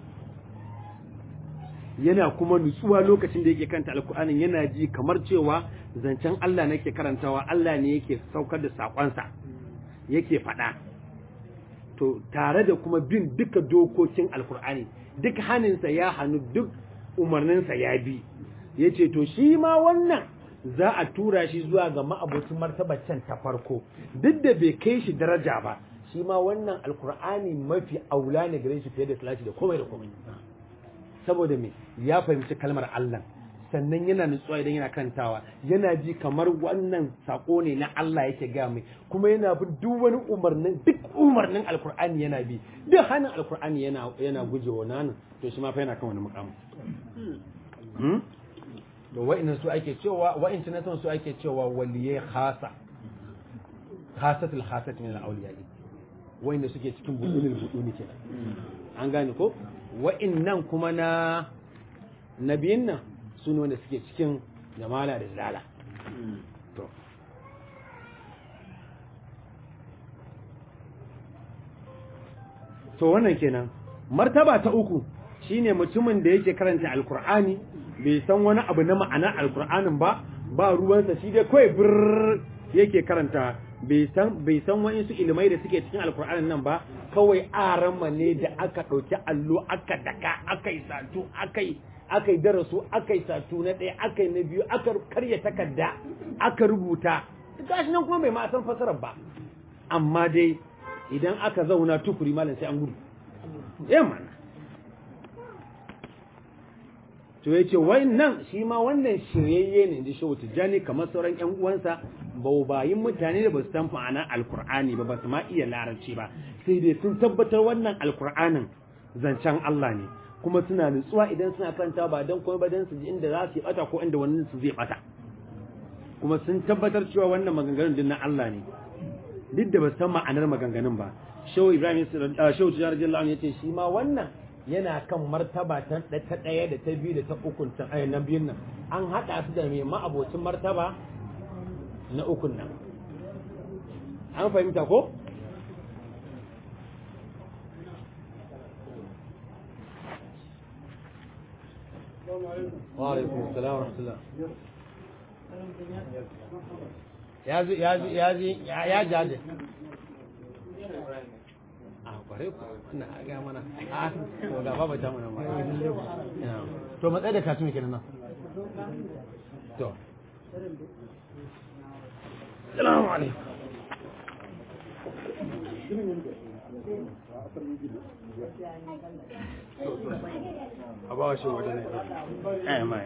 yana kuma nutsuwa lokacin da yake karanta alkur'anin yana ji kamar cewa zancen Allah nake karantawa Allah ne yake saukar da sakonsa yake faɗa to tare da kuma bin duka dokokin alkur'ani duk haninsa ya hannu duk umarninsa ya bi ya ce to shi ma wannan za a tura shi zuwa ga ma'abocin martabacin ta farko duk da bai kai shi daraja ba shi ma wannan alkur'ani mafi aula ne gare shi fiye da salati da komai da komai saboda me ya fahimci kalmar Allah sannan yana nutsuwa idan yana kantawa yana ji kamar wannan sako ne na Allah yake ga mai kuma yana bin duk wani umarnin duk umarnin alkur'ani yana bi duk hannun alkur'ani yana yana gujewa nan to shi ma fa yana kan wani mukamu to wa'innan su ake cewa wa'in na son su ake cewa waliyai khasa khasatul khasat min al-awliya wa'inda suke cikin budunil buduni kenan an gane ko wa'innan kuma na nabiyin nan su ne wanda suke cikin jamala da zala to to wannan kenan martaba ta uku shine mutumin da yake karanta alkur'ani bai san wani abu na ma'ana alkur'anin ba ba ruwansa shi dai kawai bir yake karanta bai san bai san wa'insu ilimai da suke cikin alkur'anin nan ba kawai arama ne da aka ɗauki allo aka daka aka yi satu aka yi aka yi darasu aka yi satu na ɗaya aka yi na biyu aka karya takarda aka rubuta gashi nan kuma bai ma san fasarar ba amma dai idan aka zauna tukuri malam sai an gudu yamma to ya ce wannan shi ma wannan shiryayye ne da shehu tijjani kamar sauran yan uwansa baubayin mutane da ba su san ma'ana alkur'ani ba ba su ma iya larabci ba sai dai sun tabbatar wannan alkur'anin zancen Allah ne kuma suna nutsuwa idan suna karanta ba dan kuma ba dan su ji inda za su yi bata ko inda wani su zai bata kuma sun tabbatar cewa wannan maganganun din na Allah ne duk da ba san ma'anar maganganun ba shehu ibrahim shehu tijar radiyallahu anhu yace shi ma wannan yana kan martaba ta ta daya da ta biyu da ta uku ta ai na biyun nan an hada su da mai ma'abocin martaba na ukun nan an fahimta ko wa alaikum assalam wa rahmatullah ya zo ya zo ya zo ya jaje a kware ku ina ga mana a to ga baba ta mana ma to matsayi da katun kenan nan to Assalamu alaikum a ba shi wata ne eh mai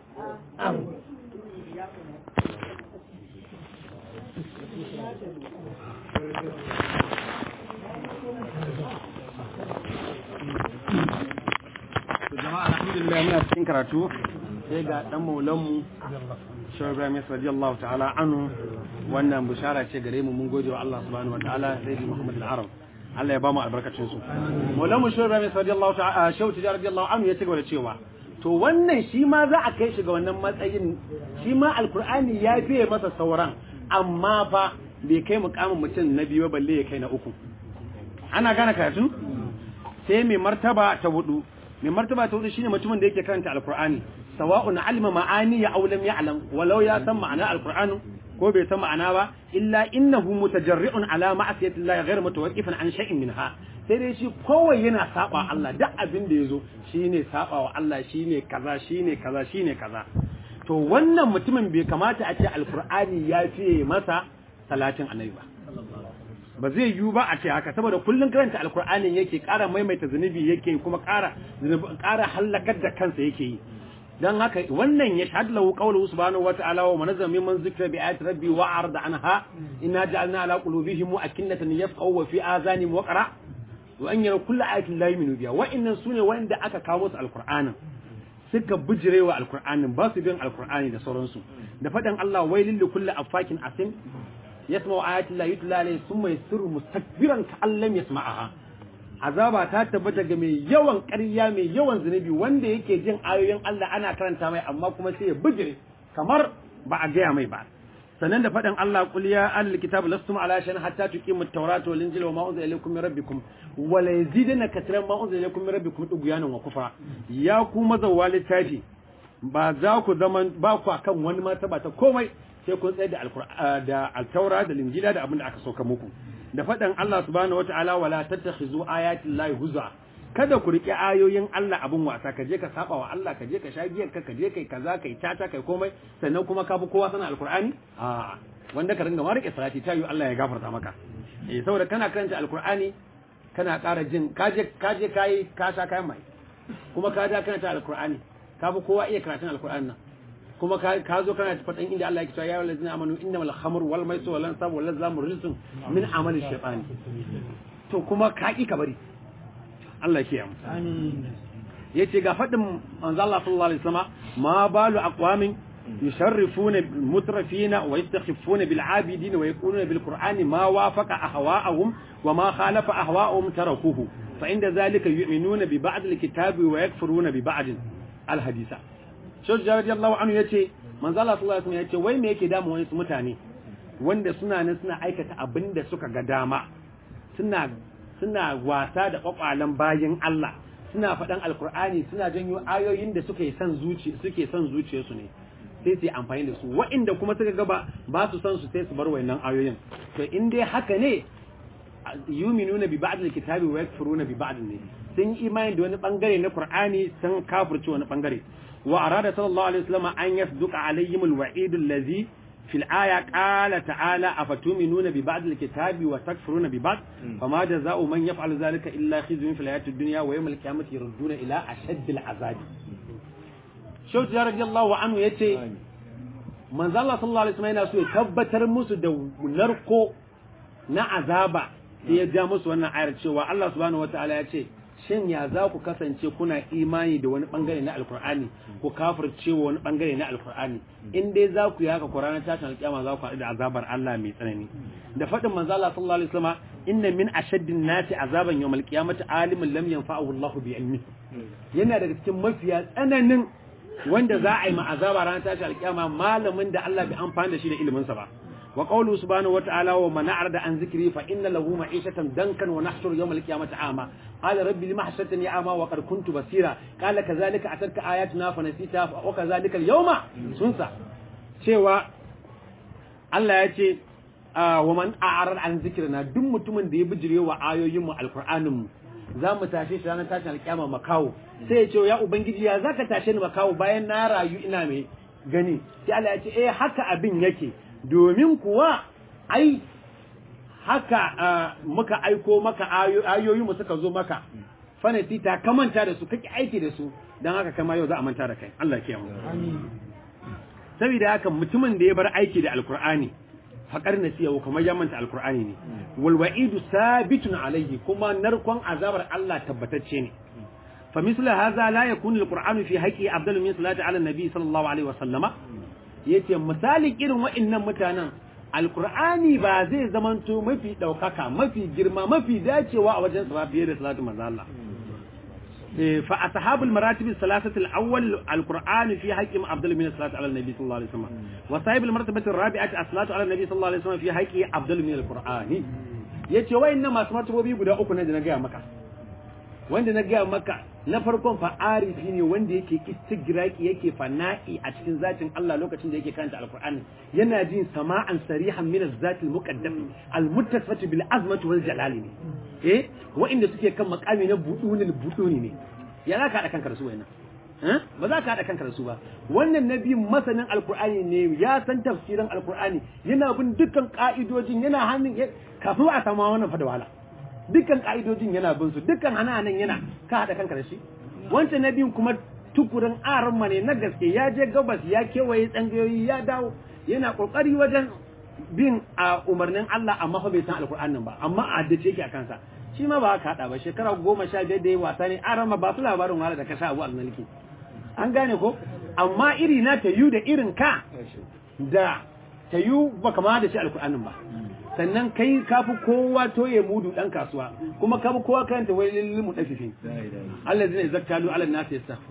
jama'a alhamdulillah muna cikin karatu sai ga dan maulanmu Shehu Ibrahim radiyallahu ta'ala anhu wannan bishara ce gare mu mun gode wa Allah subhanahu wa ta'ala sai Muhammad al-Arab Allah ya ba mu albarkacin su maulanmu Shehu Ibrahim radiyallahu ta'ala Shehu Tijjar radiyallahu anhu ya ci gaba da cewa to wannan shi ma za a kai shi ga wannan matsayin shi ma alkur'ani ya fiye masa sauran amma fa bai kai mukamin mutum na biyu balle ya kai na uku ana gane karatu sai mai martaba ta hudu mai martaba ta hudu shine mutumin da yake karanta alkur'ani sawa'un alima ma'ani ya aulam ya'lam walau ya san ma'ana alkur'ani ko bai san ma'ana ba illa innahu mutajarri'un ala ma'asiyati llahi ghayr mutawaqqifan an shay'in minha sai dai shi kowai yana saba Allah duk abin da yazo shine saba wa Allah shine kaza shine kaza shine kaza to wannan mutumin bai kamata a ce alkur'ani ya fiye masa salatin annabi ba ba zai yiwu ba a ce haka saboda kullun karanta alkur'anin yake ƙara maimaita zunubi yake kuma ƙara ƙara halakar da kansa yake yi dan haka wannan ya shahadu lahu qawluhu subhanahu wa ta'ala wa manazza mimman zikra bi ayati rabbi wa arda anha inna ja'alna ala qulubihim akinnatan yafqahu wa fi azanihim waqra wa an yara kullu ayatin la yu'minu biha wa innan sune wanda aka kawo musu alkur'anin suka bijirewa alkur'anin ba su bin alkur'ani da sauransu da faɗin Allah wailil likulli afakin asim yasma'u ayati la yutla alayhi thumma yasirru mustakbiran ka'an lam yasma'aha azaba ta tabbata ga mai yawan ƙarya mai yawan zunubi wanda yake jin ayoyin Allah ana karanta mai amma kuma sai ya bijire kamar ba a gaya mai ba sannan da faɗin Allah qul ya ahlul kitab lastum ala shay'in hatta tuqimu at-taurata wal injila wa ma unzila ilaykum min rabbikum wa la yazidana katran ma unzila ilaykum min rabbikum tughyanan wa kufra ya ku mazawwa littafi ba za ku zaman ba ku akan wani martaba ta komai sai kun tsaye da alqur'ani da al-taura da injila da abin da aka sauka muku da faɗin Allah subhanahu wataala wala tattakhizu ayati llahi huzwa kada ku riƙe ayoyin Allah abin wasa ka je ka saba wa Allah ka je ka sha giyar ka je kai kaza kai tata kai komai sannan kuma ka bi kowa sana alqur'ani a wanda ka ringa ma riƙe salati ta yi Allah ya gafarta maka eh saboda kana karanta alqur'ani kana ƙara jin ka je ka je kai ka sha kayan mai kuma ka ja karanta alqur'ani ka bi kowa iya karatun alqur'ani nan kuma ka zo kana faɗin inda Allah ya cewa ya wallazina amanu innamal khamru wal maisir wal ansab wal azlamu rizqun min amali shaytan to kuma ka ki ka bari Allah ke yamu. Ya ce ga faɗin manzo Allah sallallahu alaihi wasallam ma balu aqwamin yusharrifuna mutrafina wa yastakhifuna bil abidin wa yaquluna bil qur'ani ma wafaqa ahwa'ahum wa ma khalafa ahwa'ahum tarakuhu fa inda zalika yu'minuna bi ba'd al kitabi wa yakfuruna bi ba'd al hadisa. Shaykh radiyallahu anhu yace manzo Allah sallallahu alaihi wasallam yace wai me yake damu wani mutane wanda suna nan suna aikata abinda suka ga dama suna suna wasa da kwakwalen bayin Allah suna faɗan alkur'ani suna janyo ayoyin da suke son zuci suke son zuciyarsu ne sai su yi amfani da su wa'inda kuma suka gaba ba su son su sai su bar wayannan ayoyin to in dai haka ne yuminuna bi ba'd alkitabi wa yakfuruna bi ba'd ne sun yi imani da wani bangare na qur'ani sun kafirci wani bangare wa arada sallallahu alaihi wasallam an yasduqa alaihim alwa'id allazi في الآية قال تعالى أفتؤمنون ببعض الكتاب وتكفرون ببعض فما جزاء من يفعل ذلك إلا خزي في الحياة الدنيا ويوم القيامة يردون إلى أشد العذاب شو رضي الله عنه يتي من ذا الله صلى الله عليه وسلم ينسو يتبتر مسو دو نركو na azaba sai ya ja musu wannan ayar cewa Allah subhanahu wataala ya ce shin ya za ku kasance kuna imani da wani bangare na alkur'ani ku kafirce wa wani bangare na alkur'ani in dai za ku yi haka ku ranar tashin alkiyama za ku haɗu da azabar Allah mai tsanani da faɗin manzo Allah sallallahu alaihi wasallam inna min ashaddin nasi azaban yawmal qiyamati alimun lam yanfa'ahu Allah bi ilmi yana daga cikin mafiya tsananin wanda za a yi ma azaba ranar tashin alkiyama malamin da Allah bai amfani da shi da ilimin sa ba وقوله سبحانه وتعالى ومن أعرض عن ذكري فإن له معيشة دنكا ونحشر يوم القيامة أعمى قال ربي لما حشرتني أعمى وقد كنت بصيرا قال كذلك أتتك آياتنا فنسيتها وكذلك اليوم سنسى شوى الله يأتي ومن أعرض عن ذكرنا دم متمن دي بجري وآيو يوم القرآن za mu tashe shi ranar tashin alƙiyama makawo sai ya ce ya ubangiji ya zaka tashe ni makawo bayan na rayu ina mai gani sai Allah ya ce eh haka abin yake domin kuwa ai haka muka aiko maka ayoyi mu suka zo maka fanati ta kamanta da su kake aiki da su don haka kama yau za a manta da kai Allah ke mu saboda haka mutumin da ya bar aiki da alkur'ani faƙar nasiya kamar ya manta alkur'ani ne wal wa'idu sabitun alayhi kuma narkon azabar Allah tabbatacce ne fa misla hadha la yakunu alqur'anu fi haqqi afdalu min salati ala nabi sallallahu alaihi wa sallama yace misalin irin wa'annan mutanen alkur'ani ba zai zamanto mafi daukaka mafi girma mafi dacewa a wajen sa fiye da salatu manzo Allah fa ashabul maratib salasati al-awwal alqur'ani fi haqqi afdal min salati ala nabi sallallahu alaihi wasallam wa sahibul martabati ar-rabi'ati as-salatu ala nabi sallallahu alaihi wasallam fi haqqi afdal min alqur'ani yace wa'annan masu martabobi guda uku ne da na ga maka wanda na gaya maka na farkon fa arifi ne wanda yake istigraki yake fana'i a cikin zatin Allah lokacin da yake karanta alqur'ani yana jin sama'an sarihan min az-zati al-muqaddam al-muttasifati bil azmati wal jalali ne eh wa'inda suke kan makami na budunil buduni ne ya za ka hada kanka da su wayannan ba za ka hada kanka da su ba wannan nabi masanin alqur'ani ne ya san tafsirin alqur'ani yana bin dukkan ka'idojin yana hannun kafin a samu wannan fa da wahala dukkan ka'idojin yana bin su dukkan hananan yana ka haɗa kanka da shi wancan na biyun kuma tukurin aran ne na gaske ya je gabas ya kewaye tsangayoyi ya dawo yana kokari wajen bin a umarnin Allah amma fa bai san alkur'anin ba amma a haddace yake a kansa shi ma ba ka haɗa ba shekara goma sha biyar da ya wasa ne aran ba su labarin wahala da ka sha abu alnalki an gane ko amma iri na ta yu da irin ka da ta yu ba kama da shi alkur'anin ba sannan kai kafi kowa toye mudu dan kasuwa kuma kafi kowa karanta wai lil mudaffifin Allah zai zakkalu ala nas yastaghfir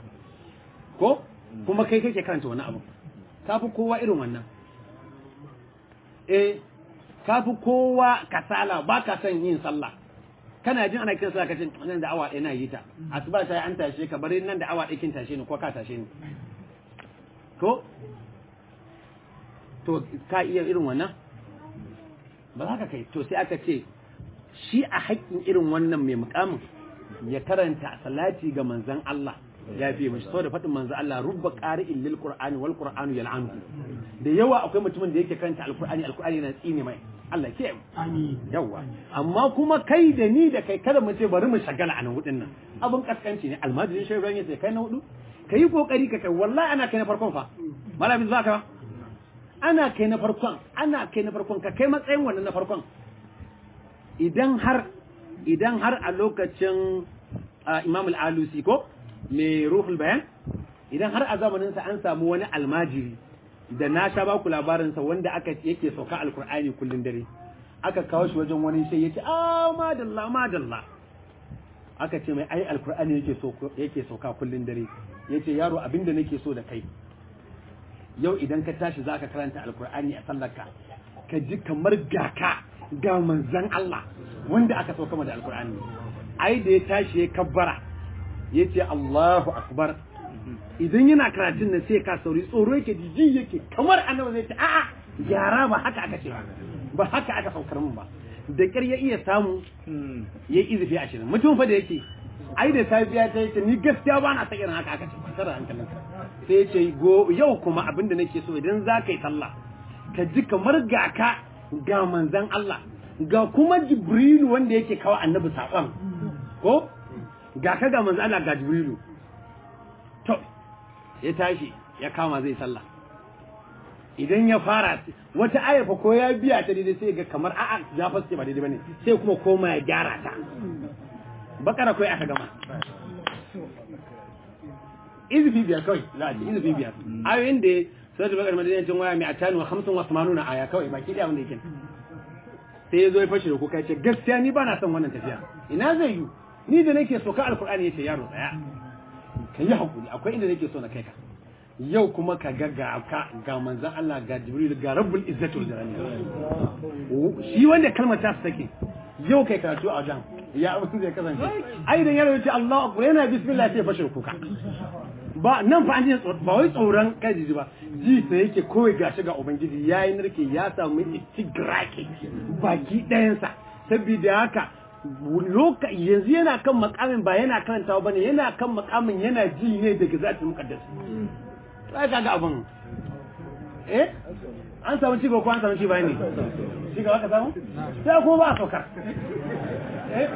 ko kuma kai kake karanta wannan abu kafi kowa irin wannan eh kafi kowa kasala baka son yin sallah kana jin ana kiran sallah kace nan da awa ɗaya na yi ta asuba sai an tashe ka bari nan da awa ɗaya kin tashe ni ko ka tashe ni ko to ka iya irin wannan ba za ka kai to sai aka ce shi a haƙƙin irin wannan mai mukamin ya karanta salati ga manzan Allah ya fi mashi saboda faɗin manzan Allah rubba qari'in lil qur'ani wal qur'anu yal'anu da yawa akwai mutumin da yake karanta alqur'ani alqur'ani yana tsine mai Allah ke amin yawa amma kuma kai da ni da kai kada mu ce bari mu shagala a nan hudin nan abun kaskanci ne almajirin shi ran yace kai na hudu kai kokari ka kai wallahi ana kai na farkon fa malamin zaka ana kai na farkon ana kai na farkon ka kai matsayin wannan na farkon idan har idan har a lokacin Imam al-Alusi ko mai ruhul bayan idan har a zamanin sa an samu wani almajiri da na sha baku labarin sa wanda aka yake sauka alkur'ani kullun dare aka kawo shi wajen wani sai yace ah madalla madalla aka ce mai ai alkur'ani yake sauka yake sauka kullun dare yace yaro abinda nake so da kai yau idan ka tashi za ka karanta alkur'ani a sallarka ka ji kamar gaka ga manzan Allah wanda aka sauka da alkur'ani ai da ya tashi ya kabbara ya ce Allahu akbar idan yana karatun nan sai ka sauri tsoro yake jiji yake kamar annabi zai ce a'a gyara ba haka aka ce ba haka aka saukar min ba da ƙyar ya iya samu ya yi izifi ashirin mutum fa da yake ai da safiya ta yace ni gaskiya ba na ta irin haka aka ce kwantar da hankalinka sai ya ce go yau kuma abin da nake so idan za ka yi sallah ka ji kamar ga ka ga manzan Allah ga kuma Jibrilu wanda yake kawo annabi saƙon ko ga ka ga manzan Allah ga Jibrilu to ya tashi ya kama zai sallah idan ya fara wata ayafa ko ya biya ta daidai sai ga kamar a'a ya fasce ba daidai bane sai kuma koma ya gyara ta bakara kawai aka gama izifi biyar kawai za a ce izifi biyar ayoyin da suratul bakara madinancin waya mai atani wa hamsin wa samanuna aya kawai baki da wanda yake sai ya zo ya fashe da kuka ya ce gaskiya ni ba na son wannan tafiya ina zai yi ni da nake so ka alkur'ani ya ce yaro tsaya ka yi hakuri akwai inda nake so na kai ka yau kuma ka ga ga ka ga manzon Allah ga Jibril ga Rabbul Izzati wal Jalali shi wanda kalmar ta take yau kai karatu a wajen ya abin zai kasance ai idan yaro yace Allahu akbar yana bismillah sai fashe kuka ba nan fa an ji ba wai tsoron kai jiji ba ji sai yake kawai gashi ga ubangiji yayi narke ya samu istigraki baki ɗayansa saboda haka loka yanzu yana kan makamin ba yana karantawa bane yana kan makamin yana ji ne daga zatin muqaddas sai kaga abin eh an samu ci ko an samu ci bayani ci gaba ka samu sai ko ba a saukar eh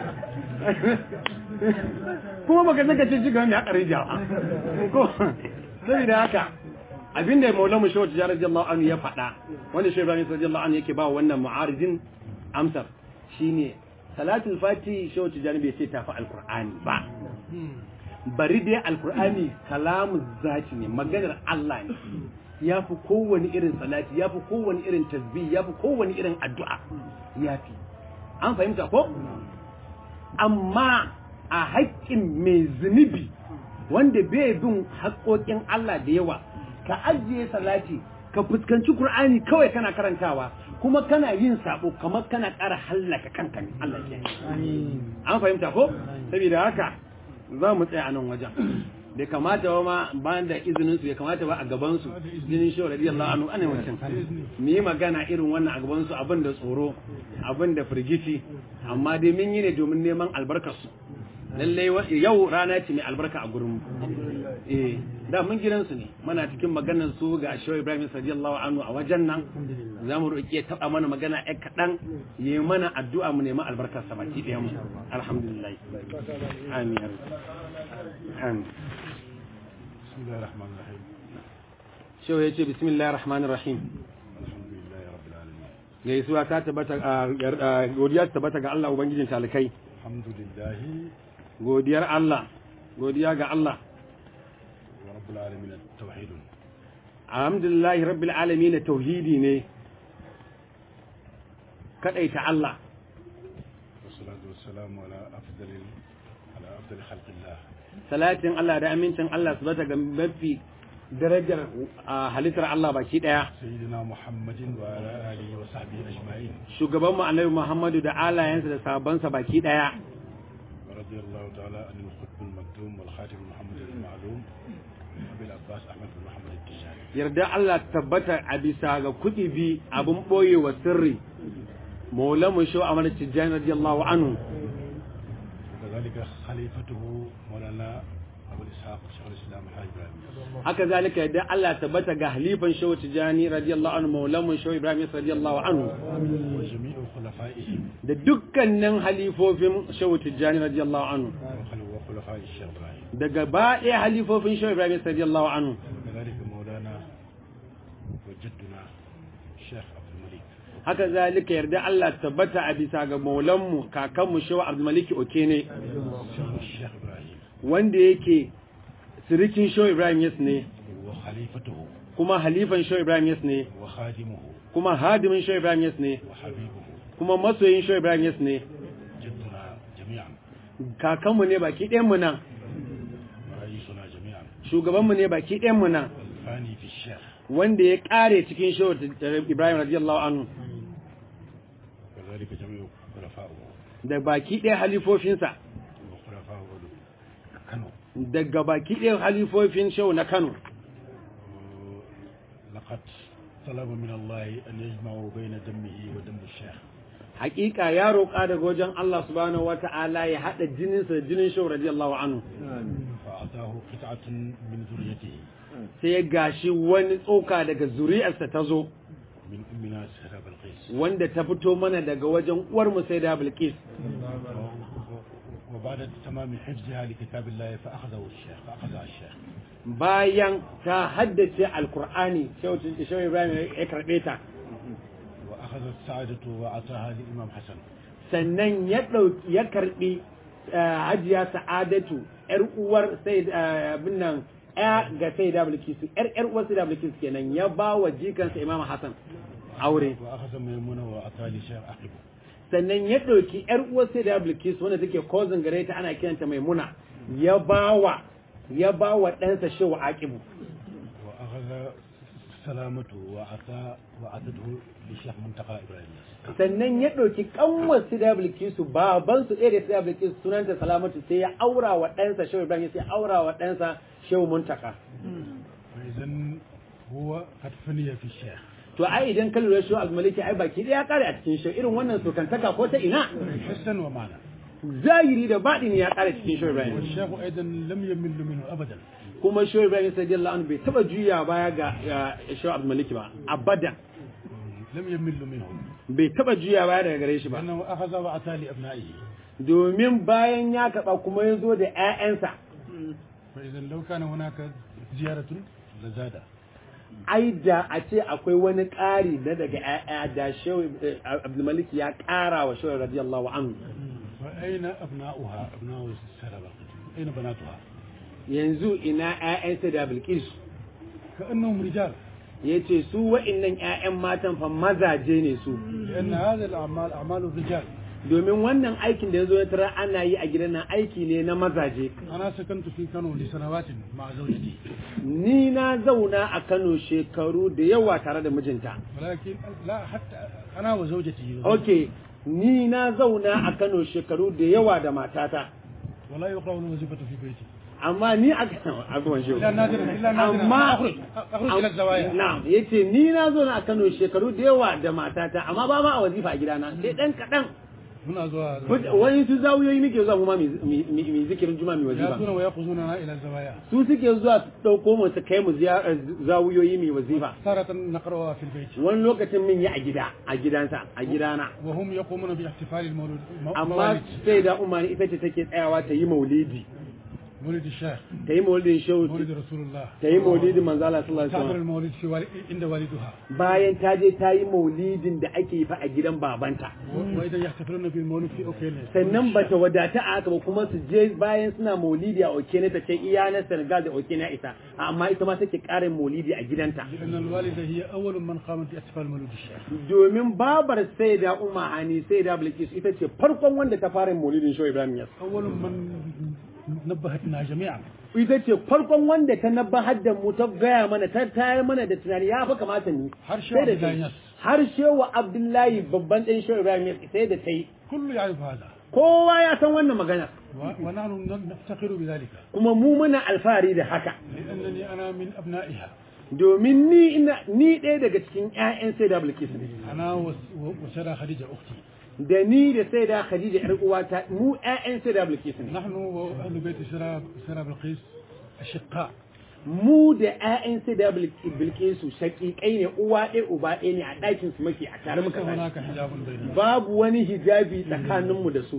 kuma baka saka ci gaba mai hakari jawa ko saboda haka abinda maulamu shehu tijjar radiyallahu anhu ya faɗa wanda shehu ibrahim radiyallahu anhu yake ba wannan mu'aridin amsar shine salatul fati shehu tijjar bai ce tafi alqur'ani ba bari dai alkur'ani kalamu zati ne maganar Allah ne ya fi kowane irin salati ya fi kowane irin tasbih ya fi kowane irin addu'a ya fi an fahimta ko amma a haƙƙin mai zunubi wanda bai bin haƙoƙin Allah da yawa ka ajiye salati ka fuskanci Kur'ani kawai kana karantawa kuma kana yin sabo kamar kana ƙara hallaka kanka ne Allah ke an fahimta ko saboda haka za mu tsaya a nan wajen bai kamata ba ma bayan da izinin su bai kamata ba a gaban su jinin shi radiyallahu anhu ana mutum mu yi magana irin wannan a gaban su abin da tsoro abin da firgici amma dai mun yi ne domin neman albarkar su lalle yau rana ce mai albarka a gurin eh da mun gidan su ne muna cikin maganar su ga Shehu Ibrahim radiyallahu anhu a wajen nan za mu roƙi ya taɓa mana magana ɗaya kaɗan ya yi mana addu'a mu nemi albarkar sa baki ɗaya mu alhamdulillah amin ya amin bismillahir rahmanir rahim Shehu ya ce bismillahir rahmanir rahim alhamdulillahi rabbil alamin gaisuwa ta tabbata godiya ta tabbata ga Allah ubangijin talikai alhamdulillahi godiyar Allah godiya ga Allah wa rabbil alamin tauhidun alhamdulillahi rabbil alamin tauhidi ne kadaita Allah wassalatu wassalamu ala afdalil ala afdal khalqillah salatin Allah da amincin Allah su bata ga mafi darajar halittar Allah baki daya sayyidina muhammadin wa ala alihi wa sahbihi ajma'in shugaban mu annabi Muhammadu da alayensa da sahabbansa baki daya wa radiyallahu ta'ala anil qutb al maktum wal khatim muhammad al ma'lum abil abbas ahmad bin muhammad al tijani yarda Allah tabbata a bisa ga kudi bi abun boye wa sirri maulamu shu amar tijani radiyallahu anhu وكذلك خليفته مولانا ابو اسحاق شيخ الاسلام الحاج ابراهيم haka zalika yadda Allah tabbata ga halifan shehu tijani radiyallahu anhu maulamu shehu ibrahim radiyallahu anhu وجميع خلفائه da dukkanin halifofin shehu tijani radiyallahu anhu وخل- وخلفاء الشيخ ابراهيم daga ba ɗaya halifofin shehu ibrahim radiyallahu anhu وكذلك مولانا وجدنا الشيخ عبد الملك haka zalika yarda Allah tabbata a bisa ga maulanmu kakanmu shehu abdulmaliki okene الشيخ ابراهيم wanda yake sirikin shehu ibrahim yas ne وخليفته kuma halifan shehu ibrahim yas ne وخادمه kuma hadimin shehu ibrahim yas ne وحبيبه kuma masoyin shehu ibrahim yas ne جدنا جميعا kakanmu ne baki ɗayanmu nan ورئيسنا جميعا shugabanmu ne baki ɗayanmu nan الفاني في الشيخ wanda ya ƙare cikin shehu ibrahim radiyallahu anhu وكذلك جميع خلفائه da baki ɗaya halifofinsa وخلفائه كانوا daga baki ɗaya halifofin shehu na kano لقد طلب من الله أن يجمعوا بين دمه ودم الشيخ hakika ya roƙa daga wajen Allah subhanahu wata'ala ya haɗa jininsa da jinin shehu radiyallahu anhu فأعطاه قطعة من ذريته sai ya gashi wani tsoka daga zuri'arsa ta zo من أمنا سهرة بلقيس wanda ta fito mana daga wajen uwarmu sai da bilkis وبعد تمام حفظها لكتاب الله فأخذه الشيخ فأخذها الشيخ bayan ta haddace alkur'ani shehu shehu ibrahim ya karɓe ta وأخذ السعادة وأعطاها للإمام حسن sannan ya ɗauki ya karɓi hajiya sa'adatu yar uwar sai abin nan ya ga sai da bilkisu yar yar uwar sai da bilkisu kenan ya ba wa jikansa imam hasan aure wa akhadha maymuna wa atali shaykh aqib sannan ya ɗauki yar uwar sai da bilkisu wanda take cousin gare ta ana kiranta maimuna ya ba wa ya ba wa ɗansa shewa aqibu wa akhadha salamatu wa ata wa atatuhu li shaykh muntaqa ibrahim sannan ya ɗauki ƙanwar su da bilkisu baban su ɗaya da su da bilkisu sunanta salamatu sai ya aura wa ɗansa shehu ibrahim sai ya aura wa ɗansa shehu muntaka wa idan huwa qad faniya fi shaykh to ai idan ka lura shehu almaliki ai baki ɗaya ya kare a cikin shehu irin wannan sokantaka ko ta ina حسا ومعنى zahiri da baɗini ya kare cikin shehu ibrahim والشيخ ايضا لم يمل منه ابدا kuma shehu ibrahim radiyallahu anhu bai taba juya baya ga ga shehu almaliki ba abada لم يمل منه bai taba juya baya daga gare shi ba لانه اخذ واتى لابنائه domin bayan ya kaɓa kuma ya zo da 'ya'yansa فاذا لو كان هناك زياره لزاد ai da a ce akwai wani ƙari na daga ‘ya'ya da shehu abdulmalik ya ƙara wa shehu radiyallahu anhu فاين ابناؤها ابناء السلبه اين بناتها yanzu ina ‘ya'yansa da bilkis كانهم رجال ya ce su wa'innan ‘ya'yan matan fa mazaje ne su لان هذه الاعمال اعمال الرجال domin wannan aikin da ya zo ya tara ana yi a gidan nan aiki ne na mazaje انا سكنت في كانو لسنوات مع زوجتي ni na zauna a kano shekaru da yawa tare da mijinta ولكن لا حتى انا وزوجتي ok ni na zauna a kano shekaru da yawa da matata ولا يقرأ الوظيفة في بيتي amma ni a abubuwan shi إلا نادرا إلا نادرا amma أخرج أخرج إلى الزوايا na'am yace ni na zo na a Kano shekaru da yawa da matata amma ba ma a wazifa a gidana sai dan kadan هنا زوايا wani su zawuyoyi muke zuwa kuma mi zikirin juma mi wazifa يأتون ويأخذوننا إلى الزوايا su suke zuwa su dauko mu su kai mu ziyarar zawuyoyi mi wazifa تارة نقرأها في البيت wani lokacin min yi a gida a gidansa a gidana وهم يقومون باحتفال المولود مو- amma موالد sai da umma ita ce take tsayawa ta yi maulidi مولد الشيخ ta yi maulidin shehu مولد رسول الله ta yi maulidin manzo Allah sallallahu alaihi تعمل wasallam المولد في والد عند والدها bayan ta je ta yi maulidin da ake yi fa a gidan babanta و- وإذا يحتفلون بالمولد في أوكيل sannan ba ta wadata a haka ba kuma su je bayan suna maulidi a okene ta ce iya na senegal da okene isa amma ita ma take karin maulidi a gidanta لأن الوالدة هي أول من قامت باحتفال مولد الشيخ domin babar sai da umma hani sai da bilkis ita ce farkon wanda ta fara maulidin show ibrahim yas أول من نبهتنا جميعا ita ce farkon wanda ta nabbahar da mu ta gaya mana ta tayar mana da tunani ya fa kamata ni Har Shehu sai da Abdullahi ta Yas. har shewa abdullahi babban ɗan show ibrahim yas sai da ta yi كل يعرف هذا kowa ya san wannan magana و- ونحن نفتخر بذلك kuma mu muna alfahari da haka لأنني أنا من أبنائها domin ni ina ni ɗaya daga cikin ƴaƴan sai da bilkis ne أنا وس- و- وسارة خديجة أختي da ni da sai da khadija ƴar uwata mu ƴaƴan sai da bilkis ne نحن وأهل بيت سارة سارة بلقيس أشقاء mu da ƴaƴan sai da bilkisu shaƙiƙai ne uwa ɗaya uba ɗaya ne a ɗakin su muke a tare ليس muka tashi هناك حجاب بيننا babu wani hijabi tsakaninmu da su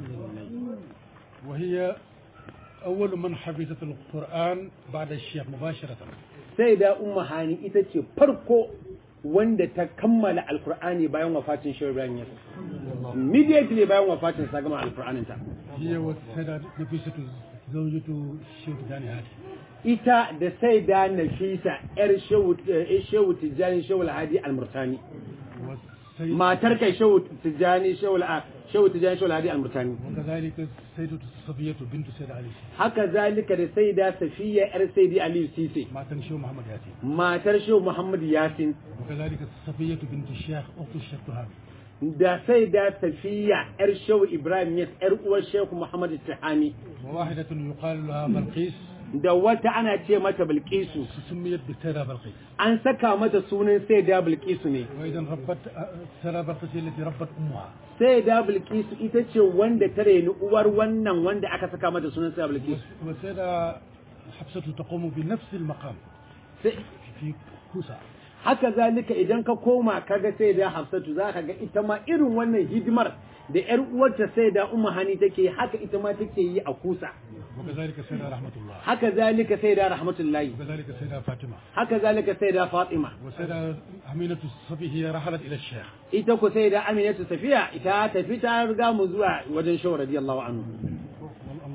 وهي أول من حفظت القرآن بعد الشيخ مباشرة sai da umma hani ita ce farko wanda ta kammala alkur'ani bayan wafatin shehu ibrahim yas immediately bayan wafatin sa gama alkur'anin ta هي والسيدة نفيسة زوجة الشيخ داني هادي ita da sai da nafisa yar shehu eh, shehu tijjani shehu alhadi almurtani والسيد matar kai shehu tijjani shehu al- shehu tijjani shehu alhadi almurtani وكذلك السيدة صفية بنت سيد علي haka zalika da sai da safiya yar saidi aliyu sise ما تنشو محمد ياسين matar shehu muhammad yasin وكذلك صفية بنت الشيخ أخت الشيخ تهامي da sai da safiya yar shehu ibrahim yas yar uwar shehu muhammad tihani وواحدة يقال لها بلقيس da wata ana ce mata bilkisu سميت بالسيدة بلقيس an saka mata sunan sai da bilkisu ne وإذا ربت سيدة بلقيس هي التي ربت أمها sai da bilkisu ita ce wanda ta reni uwar wannan wanda aka saka mata sunan sai da bilkisu والسيدة حفصة تقوم بنفس المقام Sai- في كوسا haka zalika idan ka koma kaga sai da hafsatu za ka ga ita ma irin wannan hidimar da yar uwarta sai da umma hani take haka ita ma take yi a kusa وكذلك السيدة رحمة الله haka zalika sai da rahmatullahi وكذلك السيدة فاطمة haka zalika sai da fatima والسيدة أمينة الصبي هي رحلت إلى الشيخ ita ku sai da aminatu safiya ita tafi ta riga mu zuwa wajen shawar radiyallahu anhu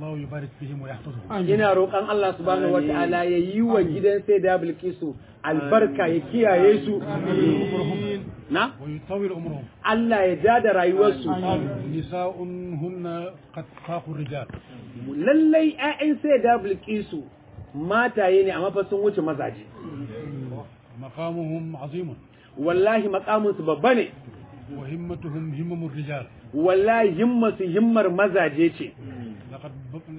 الله يبارك فيهم ويحفظهم ina roƙon Allah subhanahu wata'ala ya yi wa gidan sai da Bilkisu albarka ya kiyaye su na ويطول عمرهم Allah ya ja da rayuwarsu نساء هن قد فاقوا الرجال lallai ƴaƴan sai da Bilkisu mataye ne amma fa sun wuce mazaje مقامهم عظيم wallahi makaminsu babba ne وهمتهم همم الرجال wallahi himmasu himmar mazaje ce لقد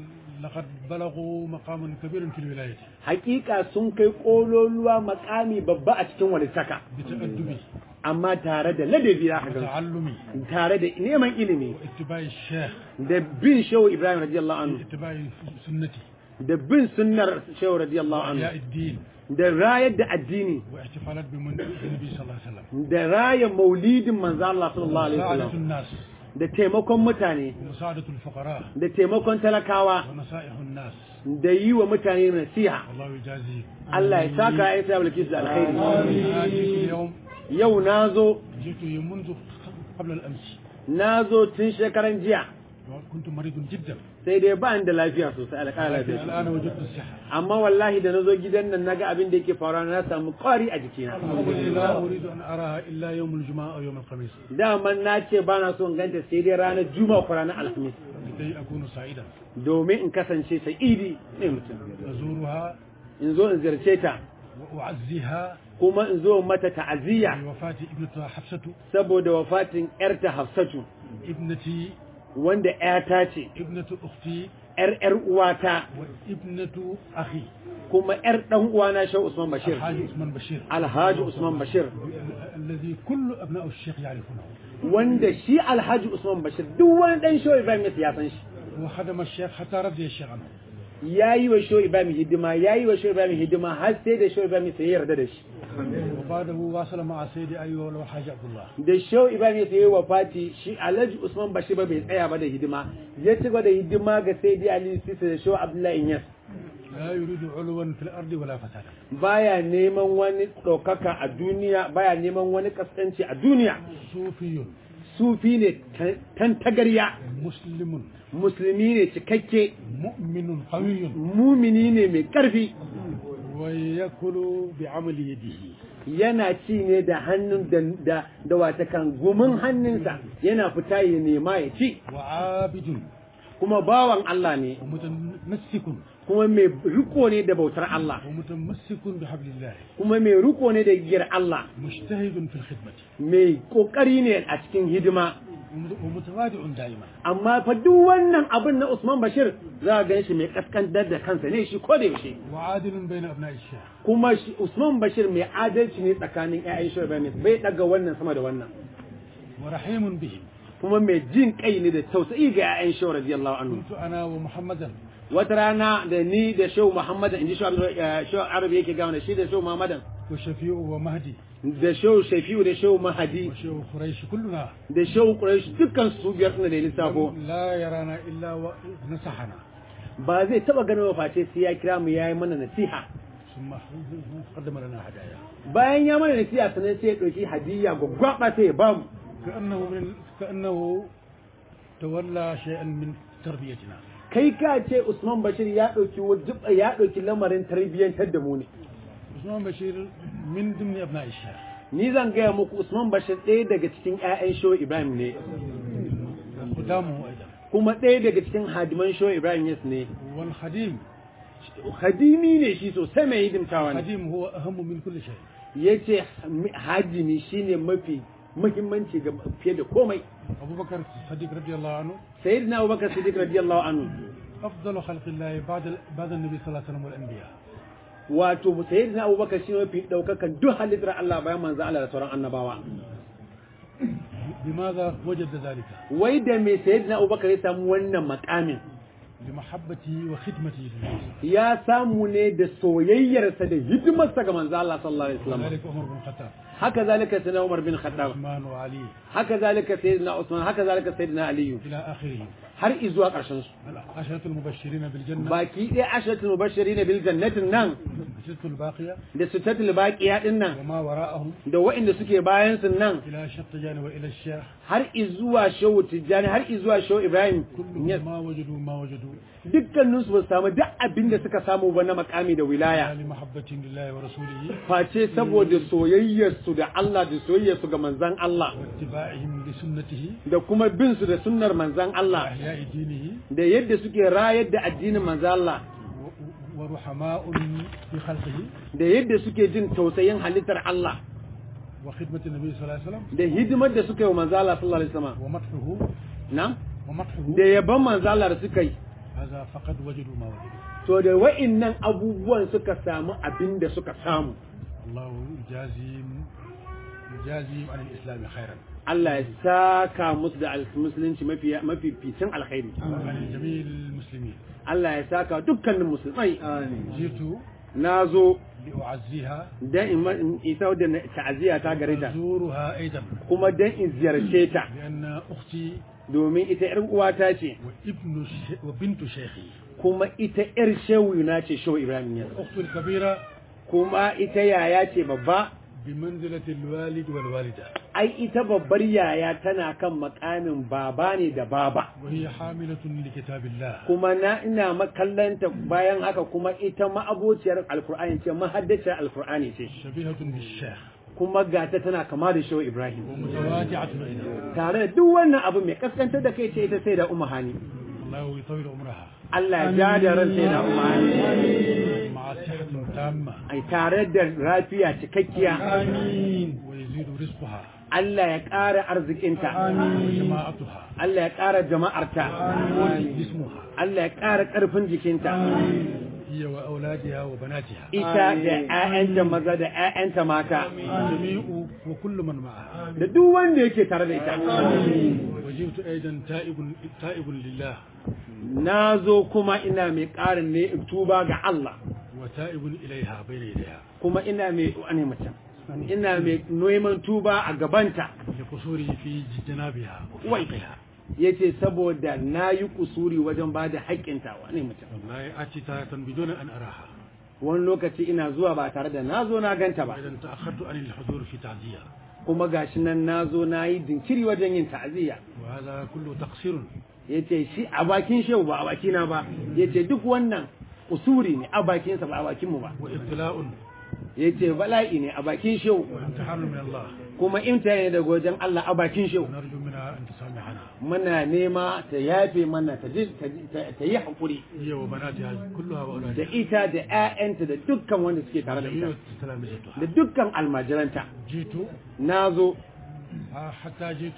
لقد بلغوا مقام كبير في الولاية hakika sun kai kololuwa makami babba a cikin walittaka بتأدب amma tare da ladabi za ka gan وتعلم tare da neman ilimi واتباع الشيخ da bin shehu ibrahim radiyallahu anhu واتباع سنتي da bin sunnar shehu radiyallahu وإحياء anhu الدين da rayar da addini واحتفالات بمن- بالنبي صلى الله عليه وسلم da raya maulidin manzo Allah sallallahu alaihi ومساعدة wasallam الناس da taimakon mutane ومساعدة الفقراء da taimakon talakawa ونصائح الناس da yi wa mutane nasiha والله يجازيهم Allah ya saka ya sa bilkis da alkhairi أنا جئت اليوم yau nazo جئت منذ قبل الأمس nazo tun shekaran jiya كنت مريض جدا sai dai ba ni da lafiya sosai alƙala لكن lafiya الآن وجدت الصحة amma wallahi da nazo gidan nan naga abin da yake faruwa na samu ƙwari a jikina لا أريد أن أراها إلا يوم الجمعة أو يوم الخميس daman na ce ba na so in ganta sai dai ranar juma'a ko ranar alhamis لكي أكون سعيدا domin in kasance sa'idi ne mutum أزورها in zo in ziyarce ta وأعزيها kuma in zo mata ta'aziyya بوفاة ابنتها حفصة saboda wafatin yarta Hafsatu ابنتي wanda ƴata ce ابنة أختي ƴar ƴar uwata وابنة أخي kuma ƴar ɗan uwana Shehu Usman Bashir الحاج عثمان بشير Alhaji Usman Bashir الذي كل أبناء الشيخ يعرفونه wanda shi Alhaji Usman Bashir duk wani ɗan Shehu Ibrahim ya san shi وخدم الشيخ حتى رضي الشيخ عنه ya yi wa Shehu Ibrahim hidima ya yi wa Shehu Ibrahim hidima har sai da Shehu Ibrahim sai ya yarda da shi وبعده واصل مع سيدي أيوة والحاج عبد الله da Shehu Ibrahim ya yi wa Fati shi Alhaji Usman Bashir ba bai tsaya ba da hidima ya ci gaba da hidima ga Sayyidi Ali Sisi da Shehu Abdullahi Inyas لا يريد علوا في الأرض ولا فسادا baya neman wani ɗaukaka a duniya baya neman wani kaskanci a duniya صوفي sufi ne tantagarya مسلم musulmi ne cikakke مؤمن قوي mumini ne mai ƙarfi ويأكل بعمل يده yana ci ne da hannun da da, da watakan gumin hannunsa yana fita ya nema ya ci وعابد kuma bawan Allah ne ومتمسك kuma mai riko ne da bautar Allah ومتمسك بحبل الله kuma mai riko ne da giyar Allah مجتهد في الخدمة mai kokari ne a cikin hidima ومتواضع دائما amma fa duk wannan abin na Usman Bashir za a gan shi mai kaskantar da kansa ne shi ko da yaushe وعادل بين أبناء الشيخ kuma shi Usman Bashir mai adalci ne tsakanin ƴaƴan shi bai daga wannan sama da wannan ورحيم بهم kuma mai jin kai ne da tausayi ga ƴaƴan shi radiyallahu anhu كنت أنا ومحمدا wata rana da ni da Shehu Muhammad inji Shehu Arabi yake gawa da shi da Shehu Muhammadan وشفيع ومهدي da Shehu Shafi'u da Shehu Mahadi وشيخ قريش كلنا da Shehu Quraish dukkan su biyar suna da lissafo لا يرانا إلا ونصحنا ba zai taba ganin wa face sai ya kira mu yayi mana nasiha ثم قدم لنا هدايا bayan ya mana nasiha sannan sai ya dauki hadiyya gwaggwaba sai ya bamu كأنه من كأنه تولى شيئا من تربيتنا kai ka ce Usman Bashir ya dauki wajib ya dauki lamarin tarbiyyantar da mu ne عثمان بشير من ضمن أبناء الشيخ ni zan gaya muku Usman Bashir ɗaya daga cikin ƴaƴan Shehu Ibrahim ne خدامه أيضا kuma ɗaya daga cikin hadiman Shehu Ibrahim yes ne والخديم hadimi ne shi sosai mai hidimtawa ne الخديم هو أهم من كل شيء yace hadimi shine mafi muhimmanci ga fiye da komai أبو بكر الصديق رضي الله عنه sayyidina Abubakar Siddiq radiyallahu anhu أفضل خلق الله بعد بعد النبي صلى الله عليه وسلم والأنبياء wato sayyidina Abubakar shi mafi daukakan duk halittar Allah bayan manzo Allah da sauran annabawa بماذا وجد ذلك؟ wai da me sayyidina Abubakar ya samu wannan makamin لمحبته وخدمته للناس ya samu ne da soyayyarsa da hidimarsa ga manzo Allah sallallahu alaihi wasallam وذلك عمر بن الخطاب haka zalika sayyidina Umar bin Khattab عثمان وعلي haka zalika sayyidina Usman haka zalika sayyidina Ali إلى آخره har izuwa ƙarshen su العشرة المبشرين بالجنة baki ɗaya ashratul mubashirin bil jannatin nan الستة الباقية da sitatul baqiya din nan وما وراءهم da waɗanda suke bayan su nan إلى شطيان وإلى الشيخ har izuwa shehu tijjani har izuwa shehu ibrahim كلهم ما وجدوا ما وجدوا dukkaninsu ba su samu duk abin da suka samu ba na makami da wilaya لمحبة لله ورسوله face saboda soyayyarsu da Allah da soyayyarsu ga manzan Allah واتباعهم لسنته da kuma bin su da sunnar manzan Allah وإحياء دينه da yadda suke rayar da addinin manzan Allah و- ورحماء في خلقه da yadda suke jin tausayin halittar Allah وخدمة النبي صلى الله عليه وسلم da hidimar da suka yi wa manzan Allah sallallahu alaihi wasallam ومدحه na ومدحه da yaban manzan Allah da suka yi هذا فقد وجدوا ما وجدوا to da wa'innan abubuwan suka samu abin da suka samu الله يجازيهم يجازيهم عن الإسلام خيرا Allah ya saka musu da al- musulunci mafi mafificin alkhairi وعن جميع المسلمين Allah ya saka dukkanin musulmai جئت na zo لأعزيها dan in ma- in isa da na- ta'aziyya ta gare ta أزورها أيضا kuma dan in ziyarce ta لأن أختي domin ita yar uwata ce وابن الش... وبنت شيخي kuma ita yar shehu na ce shehu Ibrahim ya أخت الكبيرة kuma ita yaya ce babba بمنزلة الوالد والوالدة ai ita babbar yaya tana kan makamin baba ne da baba وهي حاملة لكتاب الله kuma na ina makallanta bayan haka kuma ita ma'abociyar alkur'ani ce mahaddaciyar alkur'ani ce شبيهة بالشيخ kuma gata tana kama da shehu Ibrahim ومتواجعة أيضا tare da duk wannan abu mai kaskantar da kai ce ita sai da umma hani الله يطول عمرها Allah ya ja da ran sai da umma hani مع صحة تامة ai tare da lafiya cikakkiya ويزيد رزقها Allah ya ƙara arzikinta وجماعتها Allah ya ƙara jama'arta جسمها Allah ya ƙara ƙarfin jikinta هي وأولادها وبناتها ita da ƴaƴanta maza da ƴaƴanta mata جميع وكل من معها da duk wanda yake tare da ita وجئت أيضا تائب تائب لله na zo kuma ina mai ƙarin ne tuba ga Allah وتائب إليها بين يديها kuma ina mai wani mutum ina mai neman tuba a gabanta لقصوري في جنابها wai وحقها yace saboda na yi kusuri wajen ba da haƙƙinta wani mutum والله أتي تارة بدون أن أراها wani lokaci ina zuwa ba tare da na zo na ganta ba وإذا تأخرت عن الحضور في تعزية kuma gashi nan na zo na yi jinkiri wajen yin ta'aziyya وهذا كله تقصير yace shi a bakin shehu ba a bakina ba yace duk wannan usuri ne a bakinsa ba a bakinmu ba وابتلاء yace bala'i ne a bakin shehu وامتحان من الله kuma imtihani ne daga wajen Allah a bakin shehu ونرجو منها أن تسامحنا muna nema ta yafe mana ta ji- ta ji- ta- ta yi haƙuri هي وبناتها كلها da وأولادها ita da 'ya'yanta da dukkan wanda suke tare da ita جميع تلامذتها da dukkan almajiranta جئت na zo آه، حتى جئت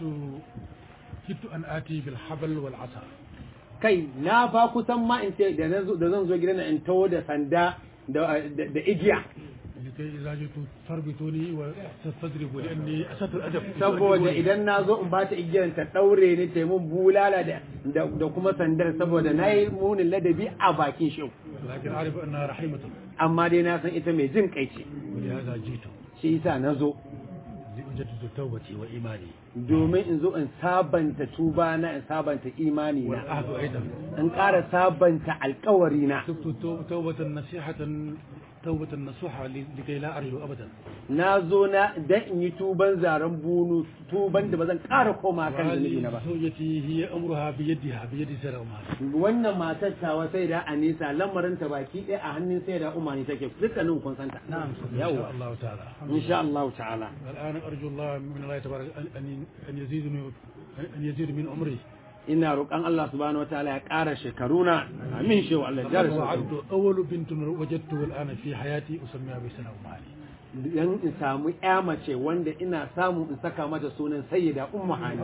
كدت أن آتي بالحبل والعصا kai na fa kusan ma in ce da na zo- da zan zo gidan nan in taho da sanda da da- da igiya لكي إذا جئت تربطوني وتستدربوا لأني أسدت الأدب saboda idan na zo in ba ta igiyar ta ɗaure ni ta yi mun bulala da da da kuma sandar saboda na yi munin ladabi a bakin shehu لكن أعرف أنها رحيمة amma dai na san ita mai jin kai ce ولهذا جئت shi yasa na zo لأجدد توبتي وإيماني domin in zo in sabanta tuba na in sabanta imani na والعهد أيضا in ƙara sabanta alkawari na تبت تو- توبة نصيحة توبة نصوحة ل- لكي لا أرجو أبدا na zo na dan in yi tuban zaren bunu tuban da ba zan ƙara koma kan zunubi na ba وهذه زوجتي هي أمرها بيدها بيد سيدة أمها wannan matar tawa sai da anisa lamarinta baki ɗaya a hannun sai da umani take dukkanin kun santa إن شاء yawa الله تعالى insha Allah ta'ala الآن أرجو الله من الله تبارك أن أن أن يزيدني أن يزيد من عمري ina roƙon Allah subhanahu wataala ya ƙara shekaruna amin shi wa Allah ya jara shekaru وعدت أول بنت وجدته الآن في حياتي أسميها بسنة أمهاني dan in samu ƴa mace wanda ina samu in saka mata sunan sayyida ummu hani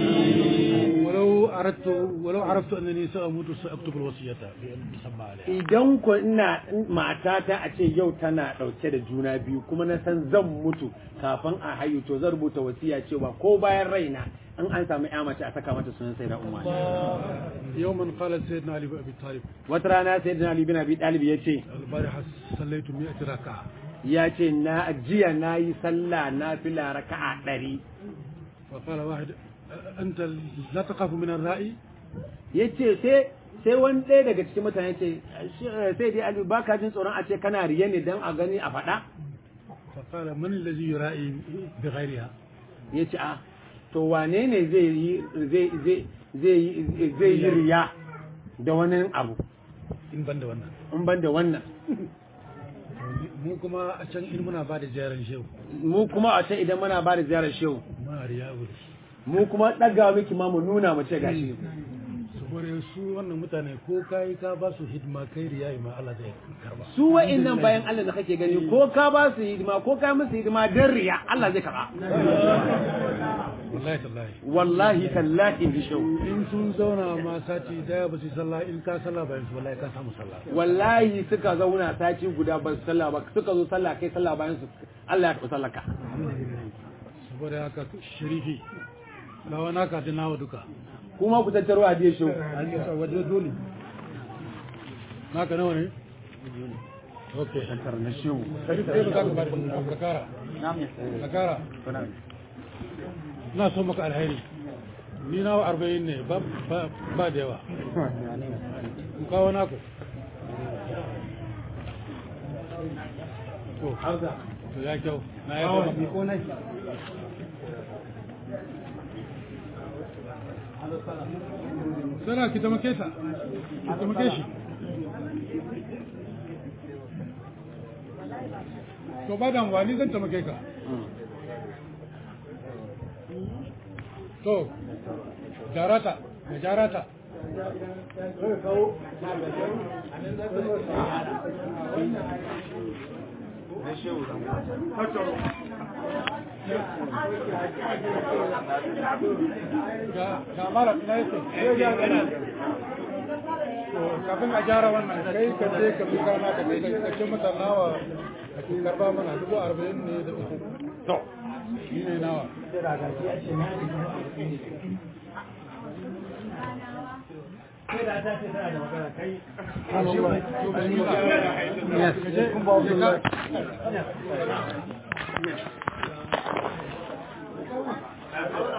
ولو أردت ولو عرفت أنني سأموت سأكتب الوصية بأن تسمى عليها idan ko ina matata a ce yau tana ɗauke da juna biyu kuma na san zan mutu kafin a hayu to zan rubuta wasiya cewa ko bayan raina in an samu ƴa mace a saka mata sunan sayyida ummu hani يوما قال سيدنا علي بن أبي طالب wata rana sayyidina ali bin abi talib yace البارحة صليت 100 ركعة ya ce na jiya na yi sallah na fila raka'a ɗari فقال واحد أنت لا تخاف من الرأي ya ce sai sai wani ɗaya daga cikin mutane ce sai dai aliyu ba ka jin tsoron a ce kana riye ne don a gani a faɗa فقال من الذي يرائي بغيرها ya ce a to wane ne zai yi zai zai zai yi zai yi riya da wani abu in ban da wannan in ban da wannan mu kuma a can in muna ba da ziyarar shehu mu kuma a can idan muna ba da ziyarar shehu muna riya wuri mu kuma ɗaga miki ma mu nuna mu ce gashi saboda su wannan mutane ko kai ka ba su hidima kai riya ma Allah zai karba su wa'innan bayan Allah da kake gani ko ka ba su hidima ko ka musu hidima dan riya Allah zai karba wallahi tallahi wallahi tallahi bi shau in sun zauna ma sati daya ba su yi sallah in ka sallah bayan su wallahi ka samu sallah wallahi suka zauna sati guda ba su sallah ba suka zo sallah kai sallah bayan su Allah ya karɓi sallaka saboda haka sharifi lawa naka da nawa duka kuma ku tattaro a biye shau an yi sa waje dole naka nawa ne okay na shehu sai sai ba ka bari ka kara ka kara na so maka alheri ni nawa arba'in ne ba ba ba da yawa ku kawo naku to to ya kyau na ya ko sana ki taimake ta ki taimake shi to ba damuwa ni zan taimake ka to jarata ga jarata ga mara ina yake to kafin a gyara wannan kai ka je ka bi kana ka kai ka ce mata nawa ka ki karba mana dubu arba'in ne da uku to shi ne nawa Yes.